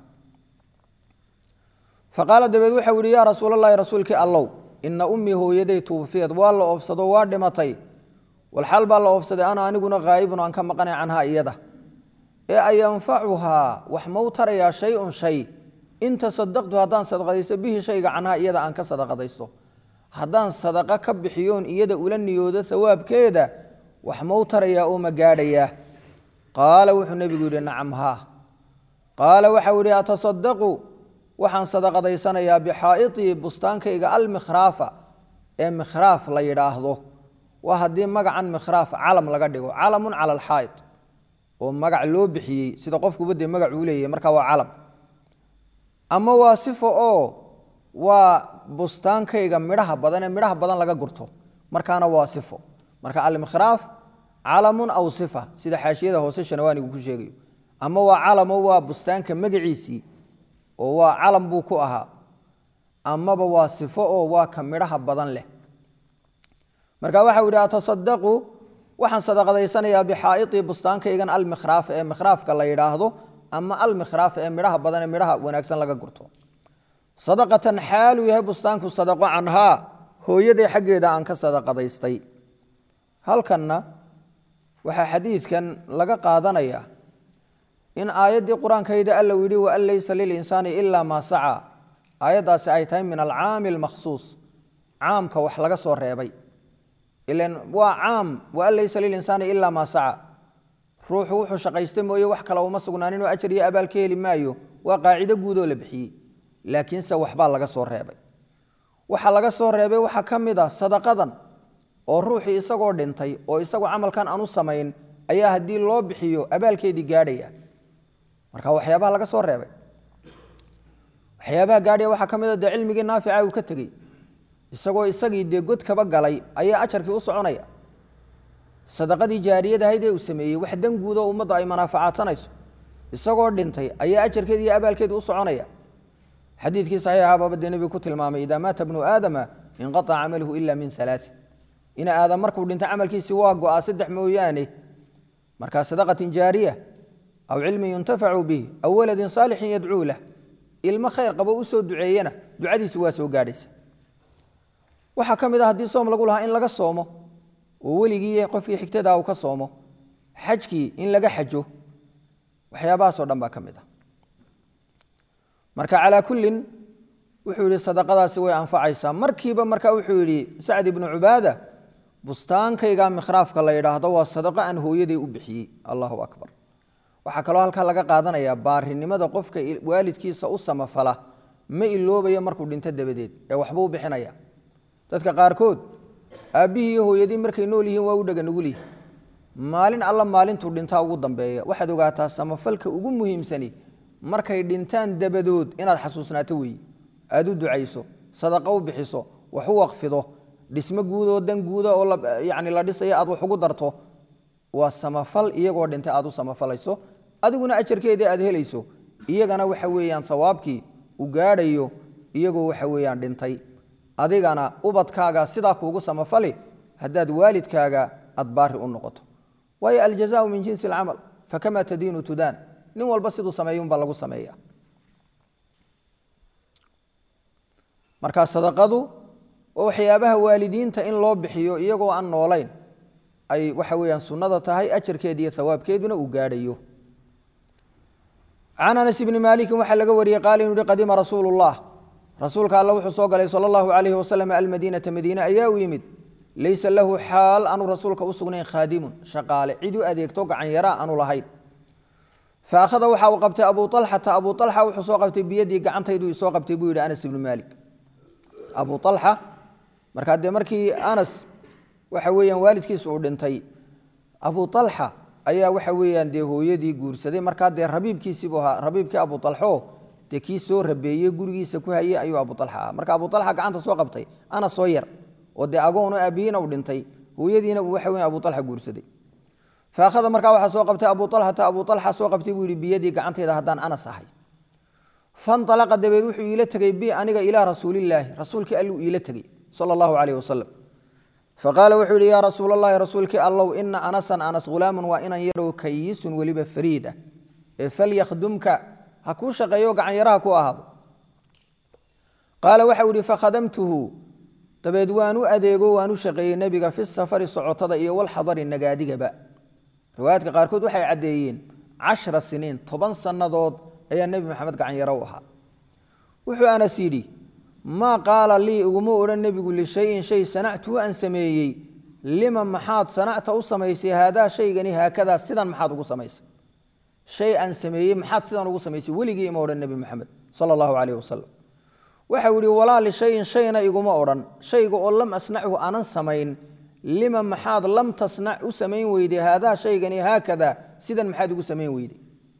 faqaala dabeed waxau yihi yaa rasuulalahi rasuulkii allow ina ummii hooyaday tuufiyad waa la oofsado waa dhimatay walxaal baa la oofsaday ana aniguna haa'ibun aan ka maqanay canhaa iyada ee ayanfacuhaa wax mau tarayaa shay-un shay in tasadaqtu haddaan sadaqadaysto bihi shayga canhaa iyada aan ka sadaqadaysto haddaan sadaqo ka bixiyoon iyada ula niyoodo hawaabkeeda wax mau tarayaa oo ma gaadhayaa qaala wuxuu nebigu yidhi nacam haa qaala waxau yidhi atasadaqu waxaan sadaqadaysanayaa bixaa'itii bustaankayga almikhraafa ee mikhraaf la yidhaahdo waa haddii magacan mikhraaf calam laga dhigo calamun cala alxaa'id oo magac loo bixiyey sida qofkuba dee magac uu leeyahay marka waa calam ama waa sifo oo waa bustaankayga midhaha badan ee midhaha badan laga gurto markaana waa sifo marka almikhraaf calamun aw sifa sida xaashiyada hoose shanawaanigu ku sheegayo ama waa calamo waa bustaanka magaciisii oo waa calam buu ku ahaa amaba waa sifo oo waa ka midhaha badan leh marka waxau yidhi atasadaqu waxaan sadaqadaysanayaa bixaa'itii bustaankaygan almikhraaf ee mikhraafka la yidhaahdo ama almikhraaf ee midhaha badan ee midhaha wanaagsan laga gurto sadaqatan xaaluu yahay bustaanku sadaqo canhaa hooyaday xaggeeda aan ka sadaqadaystay halkanna waxaa xadiidkan laga qaadanayaa in aayaddii qur-aankayda alla u yidhi waan laysa lilinsaani ilaa maa sacaa aayaddaasi ay tahay min alcaami almakhsuus caamka wax laga soo reebay ilan waa caam waan laysa lilinsaani ilaa maa saca ruuxu wuxuu shaqaysta mooye wax kale uma sugnaanin oo ajar iyo abaal ka heli maayo waa qaacido guudoo la bixiyey laakiinse waxbaa laga soo reebay waxa laga soo reebay waxaa ka mid ah sadaqadan oo ruuxii isagoo dhintay oo isagu camalkan aanu samayn ayaa haddii loo bixiyo abaalkeedii gaadhaya marka waxyaabaha laga soo reebay waxyaabaha gaadhaya waxaa ka mid a dee cilmigii naafica uu ka tegey isagoo isagii dee god kaba galay ayaa ajarkii u soconaya sadaqadii jaariyadahayd ee uu sameeyey wax dan guud oo ummadda ay manaafacaadsanayso isagoo dhintay ayaa ajarkeedi iyo abaalkeedi u soconaya xadiidkii saxiixa baaba dee nebigu ku tilmaamay idaa maata bnu aadama inqaaca camaluhu ila min alaati ina aadam markuu dhinto camalkiisi waa go-aa saddex mooyaane markaa sadaqatin jaariya aw cilmin yuntafacu bih aw waladin saalixin yadcuu lah ilmo khayr qabo u soo duceeyana ducadiisi waa soo gaadhaysa waxaa ka mid ah haddii soom lagu lahaa in laga soomo oo weligii qofkii xigtadaa uu ka soomo xajkii in laga xajo waxyaabahaasoo dhan baa ka mid ah marka calaa kullin wuxuu yidhi sadaqadaasi way anfacaysaa markiiba marka wuxuu yidhi sacd ibnu cubaada bustaankayga mikhraafka la yidhaahdo waa sadaqo aan hooyaday u bixiyey allahu akbar waxaa kaloo halkaa laga qaadanayaa baarinimada qofka waalidkiisa u samafala ma iloobayo markuu dhinto dabadeed ee waxbuu u bixinaya dadka qaarkood aabbihii iyo hooyadii markay nool yihiin waa u dhega nugulyihi maalin alla maalintuu dhintaa ugu dambeeya waxaad ogaataa samafalka ugu muhiimsani markay dhintaan dabadood inaad xasuusnaato weeye aada u ducayso sadaqo u bixiso wax u waqfido dhismo guudoo dan guuda oo yani la dhisayo aad wax ugu darto waa samafal iyagoo dhintay aad u samafalayso adiguna ajarkeedii aad helayso iyagana waxa weeyaan sawaabkii u gaadhayo iyagoo waxa weeyaan dhintay adigana ubadkaaga sidaa kuugu samafali haddaad waalidkaaga aad baari u noqoto waayo aljazaau min jinsi alcamal fakamaa tadiinu tudaan nin walba siduu sameeyunbaa lagu sameeya marka sadaqadu waa waxyaabaha waalidiinta in loo bixiyo iyagoo aan noolayn ay waxa weeyaan sunnada tahay ajarkeeda iyo hawaabkeeduna uu gaadhayo can anas ibni maalikin waxaa laga wariyey qaala inuu yihi qadima rasuulu llah rasuulka alle wuxuu soo galay sala allahu calayhi wasalam almadiinata madiine ayaa u yimid laysa lahu xaal aanu rasuulka u sugnayn khaadimun shaqaale cid u adeegto gacan yaraa aanu lahayn fa akhada waxa uu qabtay abuu alxata abuu alxa wuxuu soo qabtay biyadii gacantayduu isoo qabtay buu yidhi anas ibnu maalik abuu alxa markaa dee markii anas waxa weeyaan waalidkiis uu dhintay abu alxa ayaa waxa weeyaan dee hooyadii guursaday markaa dee rabiibkiisiibuu ahaa rabiibkii abu alxo dee kii soo rabeeyey gurigiisa ku hayey ayuu abu alxa ahaa marka abu alxa gacanta soo qabtay anas soo yar oo dee agoonu aabihiina uu dhintay hooyadiina uu waxa weyan abu alxa guursaday faakhada markaa waxaa soo qabtay abu alxata abu alxa soo qabtay buu yihi biyadii gacantayda haddaan anas ahay fanalaqa dabeed wuxuu iila tegey bi aniga ilaa rasuulilaahi rasuulkii alluu iila tegey sala allahu calayh wasalam faqaala wuxuu yihi yaa rasuul allahi rasuulkii allow ina anasan anas hulaamun waa inan yarow kayisun weliba fariid ah ee falyakhdumka ha kuu shaqeeyo gacanyaraha ku ahaado qaala waxau ihi fakhadamtuhu dabeed waan u adeego waan u shaqeeyey nebiga fi safari socotada iyo walxadari nagaadigaba riwaayaadka qaarkood waxay caddeeyeen cashra siniin toban sannadood ayaa nebi maxamed gacanyaro u ahaa wuxuu anas yidhi maa qaala lii iguma odhan nebigu lishayin shay sanactuu aan sameeyey lima maxaad sanacta u samaysay haadaa shaygani haakadaa sidan maxaad ugu samaysay shay aan sameeyey maxaad sidan ugu samaysay weligii ima odhan nebi maxamed sala allahu calayh wasalam waxau yihi walaa lishayin shayna iguma odhan shayga oo lam asnachu aanan samayn lima maxaad lam tasnac u samayn weyday haadaa shaygani haakadaa sidan maxaad ugu samayn weyday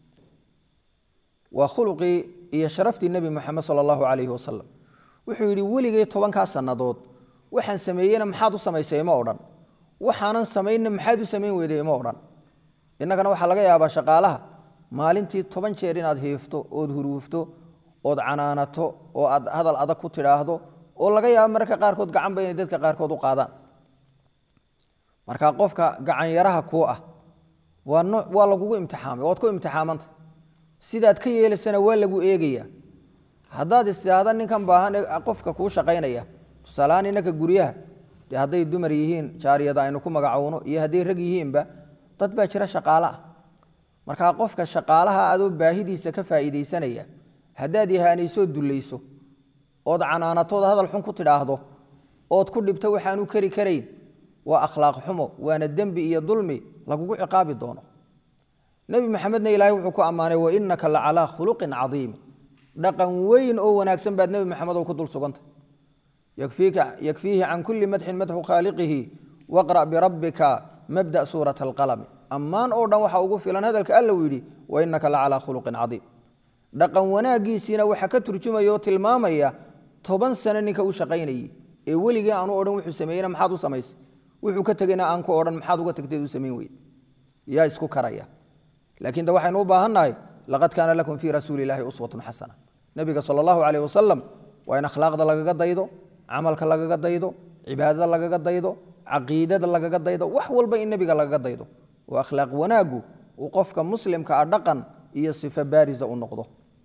waa khuluqii iyo sharaftii nebi moxamed sala allahu calayhi wasalam wuxuu yidhi weligay tobankaa sannadood waxaan sameeyeyna maxaad u samaysay ima odhan waxaanan samaynna maxaad u samayn weyday ima odhan innagana waxaa laga yaabaa shaqaalaha maalintii toban jeer inaad hiifto ood huruufto ood canaanato oo aad hadal adag ku tidhaahdo oo laga yaabo mararka qaarkood gacanba inay dadka qaarkood u qaadaan marka qofka gacanyaraha kuu ah waa no waa lagugu imtixaamay waad ku imtixaamanta sidaad ka yeelaysana waa lagu eegayaa haddaad istihaada ninkan baahan qofka kuu shaqaynaya tusaaleahaan innanka guryaha dee hadday dumar yihiin jaariyada aynu ku magacowno iyo hadday rag yihiinba dad baa jira shaqaale ah markaa qofka shaqaalaha adoo baahidiisa ka faa'iidaysanaya haddaad ihaanayso dullayso ood canaanatood hadal xun ku tidhaahdo ood ku dhibto waxaanu kari karayn waa akhlaaq xumo waana dembi iyo dulmi lagugu ciqaabi doono nebi maxamedna ilaahay wuxuu ku ammaanay wainaka la calaa khuluqin cadiim dhaqan weyn oo wanaagsan baad nebi maxamed oo ku dul sugantay yakfiihi can kulli madxin madxu khaaliqihi waqra' birabbika mabda suurat alqalami ammaan oo dhan waxa ugu filan hadalka alla uu yidhi wainaka la calaa khuluqin cadiim dhaqan wanaaggiisiina waxaa ka turjumaya oo tilmaamaya toban sano ninka u shaqaynayey ee weligii aanu odhan wuxuu sameeyena maxaad u samaysay wuxuu ka tegeyna aan ku odhan maxaad uga tagteed u samayn weyde yaa isku karaya laakiin de waxaynu u baahannahay laqad kaana lakum fii rasuuli illaahi uswatun xasana nebiga sala allahu caleyh wasalam waa in akhlaaqda lagaga daydo camalka lagaga daydo cibaadada lagaga daydo caqiidada lagaga daydo wax walba in nebiga lagaga daydo oo akhlaaq wanaaggu uu qofka muslimka ah dhaqan iyo sifo baarisa u noqdo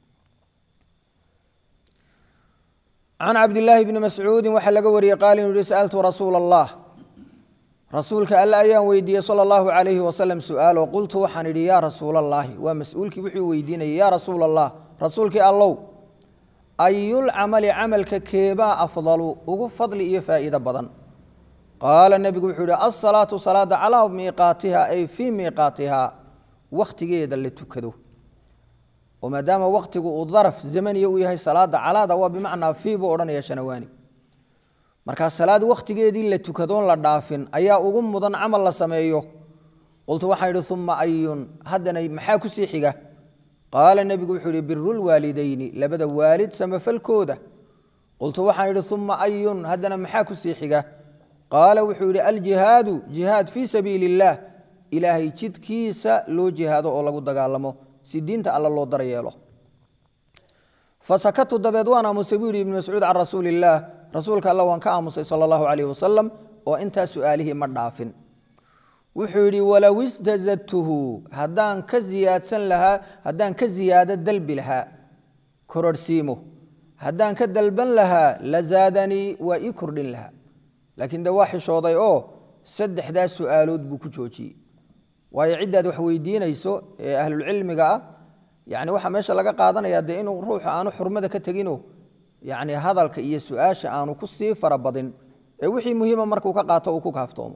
can cabdillaahi bni mascuudin waxaa laga wariyey qaal inuu yihi sa'altu rasuula allah rasuulka alle ayaan weydiiyey sala allahu calayhi wasalam su'aalo qultu waxaan idhi yaa rasuula allaahi waa mas-uulkii wuxuu weydiinayay yaa rasuula allah rasuulkii allow ayul camali camalka keebaa afdalu ugu fadli iyo faa'iido badan qaala nebigu wuxuu yihi alsalaatu salaada calaa miiqaatiha ay fii miiqaatiha wakhtigeeda la tukado oo maadaama wakhtigu uu daraf zamaniya u yahay salaada calaada waa bimacnaa fii buu odhanaya shanawaani markaa salaad wakhtigeedii la tukadoon la dhaafin ayaa ugu mudan camal la sameeyo qultu waxaan idhi uma ayun haddana maxaa ku sii xiga qaala nebigu wuxuu yihi birulwaalidayni labada waalid samafalkooda qultu waxaan idhi uma ayun haddana maxaa ku sii xiga qaala wuxuu yidhi aljihaadu jihaad fii sabiili illaah ilaahay jidkiisa loo jihaado oo lagu dagaalamo si diinta alla loo daryeelo fasakatu dabeed waan aamusay buu yidhi ibnu mascuud can rasuuli illaah rasuulka alla waan ka aamusay sala allahu calayh wasalam oo intaa su'aalihii ma dhaafin wuxuu yidhi walow istazadtuhu haddaan ka ziyaadsan lahaa haddaan ka ziyaado dalbi lahaa kororhsiimo haddaan ka dalban lahaa la zaadanii waa ii kordhin lahaa laakiin de waa xishooday oo saddexdaa su'aalood buu ku joojiyey waayo ciddaad wax weydiinayso ee ahlulcilmiga ah yani waxaa meesha laga qaadanaya dee inuu ruuxu aanu xurmada ka tegino yani hadalka iyo su-aasha aanu ku sii farabadin ee wixii muhiima markuu ka qaato uu ku kaaftoomo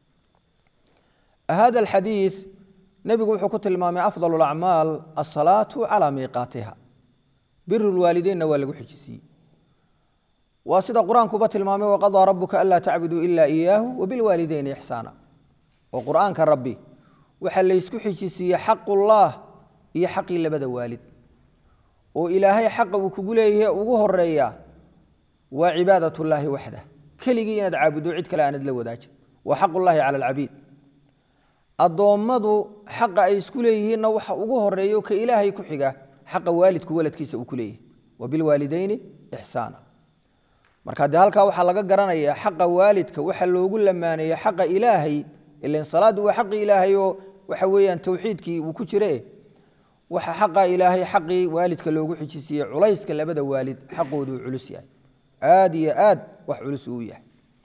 hada alxadiid nebigu wuxuu ku tilmaamay afdal alacmaal asalaatu calaa miiqaatiha biru lwaalideynna waa lagu xijisiiyey waa sida qur-aankuba tilmaamay waqadaa rabuka anlaa tacbuduu ilaa iyaahu wabilwaalideyni ixsaana oo qur-aanka rabbi waxaa laysku xijisiiyey xaqullaah iyo xaqii labada waalid oo ilaahay xaqa uu kugu leeyahay ugu horeeya waa cibaadatullaahi waxda keligii inaad caabuddo cid kale aanad la wadaajin waa xaqullaahi cala alcabiid addoommadu xaqa ay isku leeyihiinna waxa ugu horeeyo ka ilaahay ku xiga xaqa waalidku waladkiisa uu ku leeyahay wabilwaalideyni ixsaana marka dee halkaa waxaa laga garanayaa xaqa waalidka waxa loogu lamaaneeyey xaqa ilaahay ilan salaaddu waa xaqi ilaahay oo waxa weeyaan towxiidkii uu ku jire waxa xaqa ilaahay xaqii waalidka loogu xijisiiyey culayska labada waalid xaqoodu uu culus yahay aada iyo aad wax culus uu yahay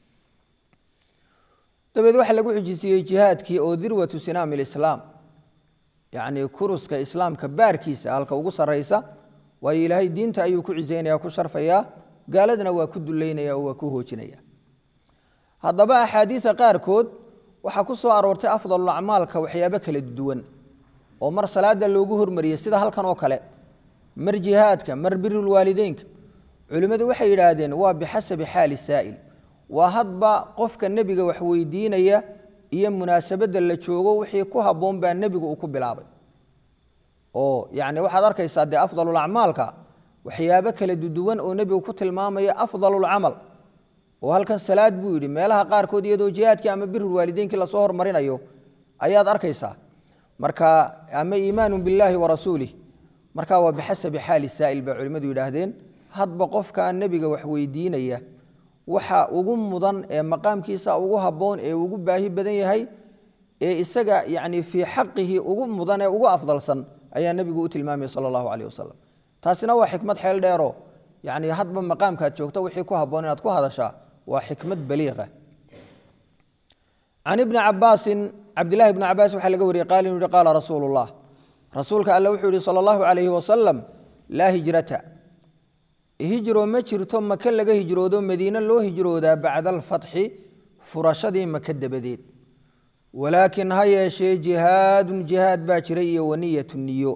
dabeed waxaa lagu xijisiiyey jihaadkii oo dirwatu sinaami lislaam yacnii kuruska islaamka baarkiisa halka ugu sarraysa waayo ilaahay diinta ayuu ku cisaynaya ku sharfayaa gaaladana waa ku duleynaya oo waa ku hoojinaya haddaba axaadiida qaarkood waxaa ku soo aroortay afdalul acmaalka waxyaabo kala duwan oo mar salaada loogu hormariyey sida halkan oo kale mar jihaadka mar birulwaalideynka culimmadu waxay yidhaahdeen waa bixasabi xaali saa'il waa hadba qofka nebiga wax weydiinaya iyo munaasabadda la joogo wixii ku habboon baa nebigu uu ku bilaabay oo yacni waxaad arkaysaa dee afdalul acmaalka waxyaabo kala duduwan oo nebigu ku tilmaamaya afdalulcamal oo halkan salaad buu yidhi meelaha qaarkood iyadoo jihaadkii ama birulwaalideynkii lasoo hormarinayo ayaad arkaysaa marka ama iimaanu billaahi wa rasuulih marka waa bixasabi xaali saa'il bay culimmadu yidhaahdeen hadba qofkaa nebiga wax weydiinaya waxa ugu mudan ee maqaamkiisa ugu habboon ee ugu baahi badan yahay ee isaga yacni fii xaqihi ugu mudan ee ugu afdalsan ayaa nebigu u tilmaamaya sala allahu caleyh wasalam taasina waa xikmad xeel dheero yacni hadba maqaamkaad joogto wixii ku habboon inaad ku hadashaa waa xikmad baliiqa can ibni cabaasin cabdillahi bni cabaas waxaa laga wariyey qaal inuu yihi qaala rasuulu llah rasuulka alle wuxuu yihi sala allahu calayhi wasalam laa hijrata hijro ma jirto maka laga hijroodo madiine loo hijroodaa bacda alfatxi furashadii maka dabadeed walaakin ha yeeshee jihaadun jihaad baa jira iyo waniyatu niyo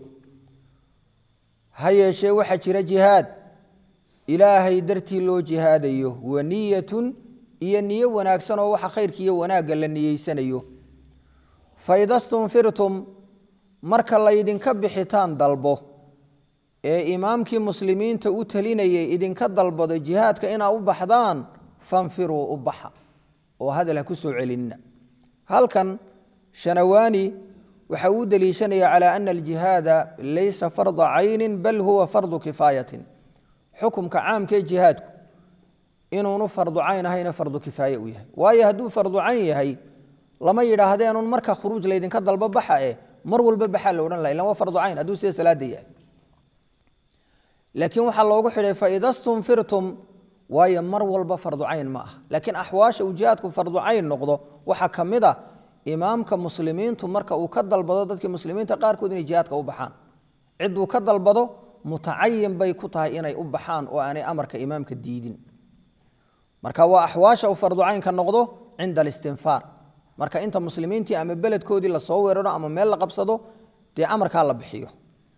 ha yeeshee waxaa jira jihaad ilaahay dartii loo jihaadayo waniyatun iyo niyo wanaagsan oo waxa khayrka iyo wanaagga la niyeysanayo faida stunfirtum marka laydinka bixitaan dalbo ee imaamkii muslimiinta u talinayay idinka dalbado jihaadka inaa u baxdaan fanfiruu u baxa oo hadal ha ku soo celinina halkan shanawaani waxa uu deliishanaya calaa ana aljihaada laysa farda caynin bal huwa fardu kifaayatin xukumka caamkee jihaadku inuunu fardu cayn ahayna fardu kifaaye u yahay waayo hadduu fardu cayn yahay lama yidhaahdeenun marka khuruuj laydinka dalbo baxa eh mar walba baxaa la odhan laha ilan waa fardu cayn hadduu sida salaada yahay laakiin waxaa loogu xidhay faida stunfirtum waayo mar walba fardu cayn ma aha laakiin axwaasha uu jihaadku fardu cayn noqdo waxaa ka mid a imaamka muslimiintu marka uu ka dalbado dadkii muslimiinta qaarkood inay jihaadka u baxaan cidduu ka dalbado mutacayin bay ku tahay inay u baxaan oo aanay amarka imaamka diidin marka waa axwaasha uu fardu caynka noqdo cinda alistinfaar marka inta muslimiintii ama beledkoodii lasoo weeraro ama meel la qabsado dee amarkaa la bixiyo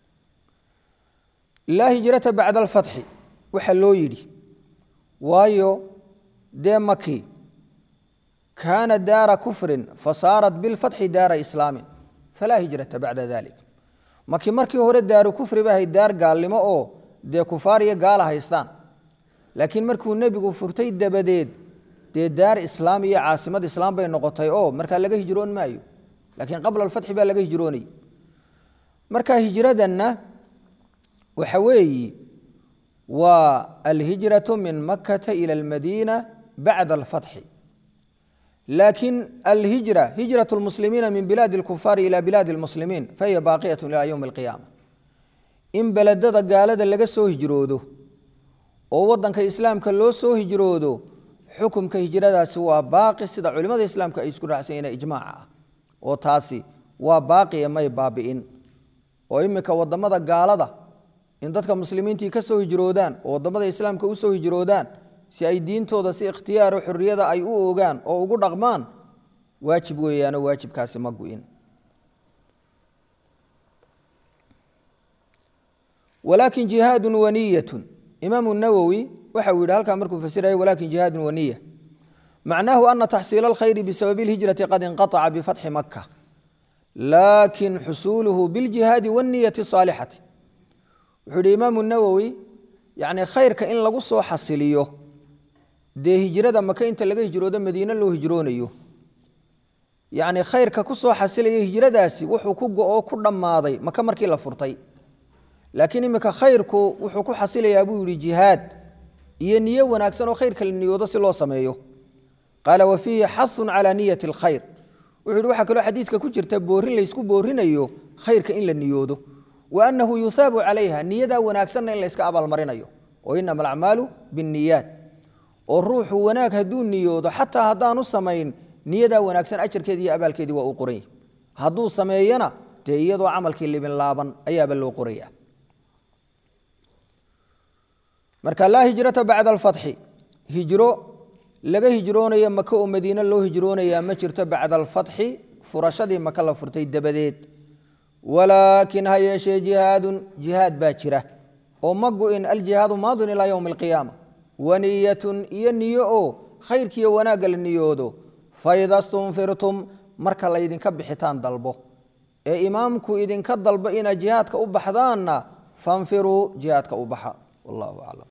laa hijrata bacda alfatxi waxaa loo yidhi waayo dee maki kaana daara kufrin fasaarat bilfatxi daara islaamin falaa hijrata bacda dalik maki markii hore daaru kufri ba ahayd daar gaalnimo oo dee kufaar iyo gaala haystaan laakiin markuu nebigu furtay dabadeed dee daar islaam iyo caasimad islaam bay noqotay oo markaa laga hijroon maayo laakiin qabla alfatxi baa laga hijroonayay marka hijradanna waxa weeyi waa alhijratu min makata ila almadiina bacda alfatxi laakiin alhijra hijrat lmuslimiina min bilaadi alkufaari ila bilaadi lmuslimiin fahiya baaqiyat ila yowmi alqiyaama in beledada gaalada laga soo hijroodo oo wadanka islaamka loo soo hijroodo xukumka hijradaasi waa baaqi sida culimada islaamka ay isku raacsan ijmaaca ah oo taasi waa baaqiya may baabi'in oo iminka wadamada gaalada in dadka muslimiintii ka soo hijroodaan oo wadamada islaamka u soo hijroodaan si ay diintooda si ikhtiyaaro xorriyada ay u ogaan oo ugu dhaqmaan waajib weeyaanoo waajibkaasi ma gu'in walaakin jihaadun waniyatun imaamu nawowi waxa uu yidhi halkaa markuu fasiraya walakin jihaadun waniya macnaahu ana taxsiila alkhayri bisababi lhijrati qad inqaطaca bifatxi maka laakin xusuuluhu biljihaadi wanniyati saalixati wuxuu yidhi imaamu nawowi yacni khayrka in lagu soo xasiliyo dee hijrada maka inta laga hijroodo madiine loo hijroonayo yacni khayrka ku soo xasilaya hijradaasi wuxuu ku go-oo ku dhammaaday maka markii la furtay laakiin iminka khayrku wuxuu ku xasilayaa buu yihi jihaad iyo niyo wanaagsan oo khayrka la niyoodo si loo sameeyo qaala wa fiihi xahun calaa niyati alkhayr wuxuu yihi waxaa kaloo xadiidka ku jirta boorin laysku boorinayo khayrka in la niyoodo wa annahu yuhaabu calayha niyadaa wanaagsanna in layska abaalmarinayo oo inama alacmaalu binniyaat oo ruuxu wanaag hadduu niyoodo xataa haddaanu samayn niyadaa wanaagsan ajarkeedii iyo abaalkeedii waa uu qoran yahy hadduu sameeyana dee iyadoo camalkii libin laaban ayaaba loo qoraya marka laa hijrata bacda alfatxi hijro laga hijroonayo maka oo madiine loo hijroonayaa ma jirto bacda alfatxi furashadii maka la furtay dabadeed walaakin ha yeeshee jihaadun jihaad baa jira oo ma go-in aljihaadu maadin ilaa yowmi alqiyaama waniyatun iyo niyo oo khayrkiiyo wanaagga la niyoodo faida stunfirtum marka laydinka bixitaan dalbo ee imaamku idinka dalbo inaad jihaadka u baxdaanna fanfiruu jihaadka u baxa wallahu aclam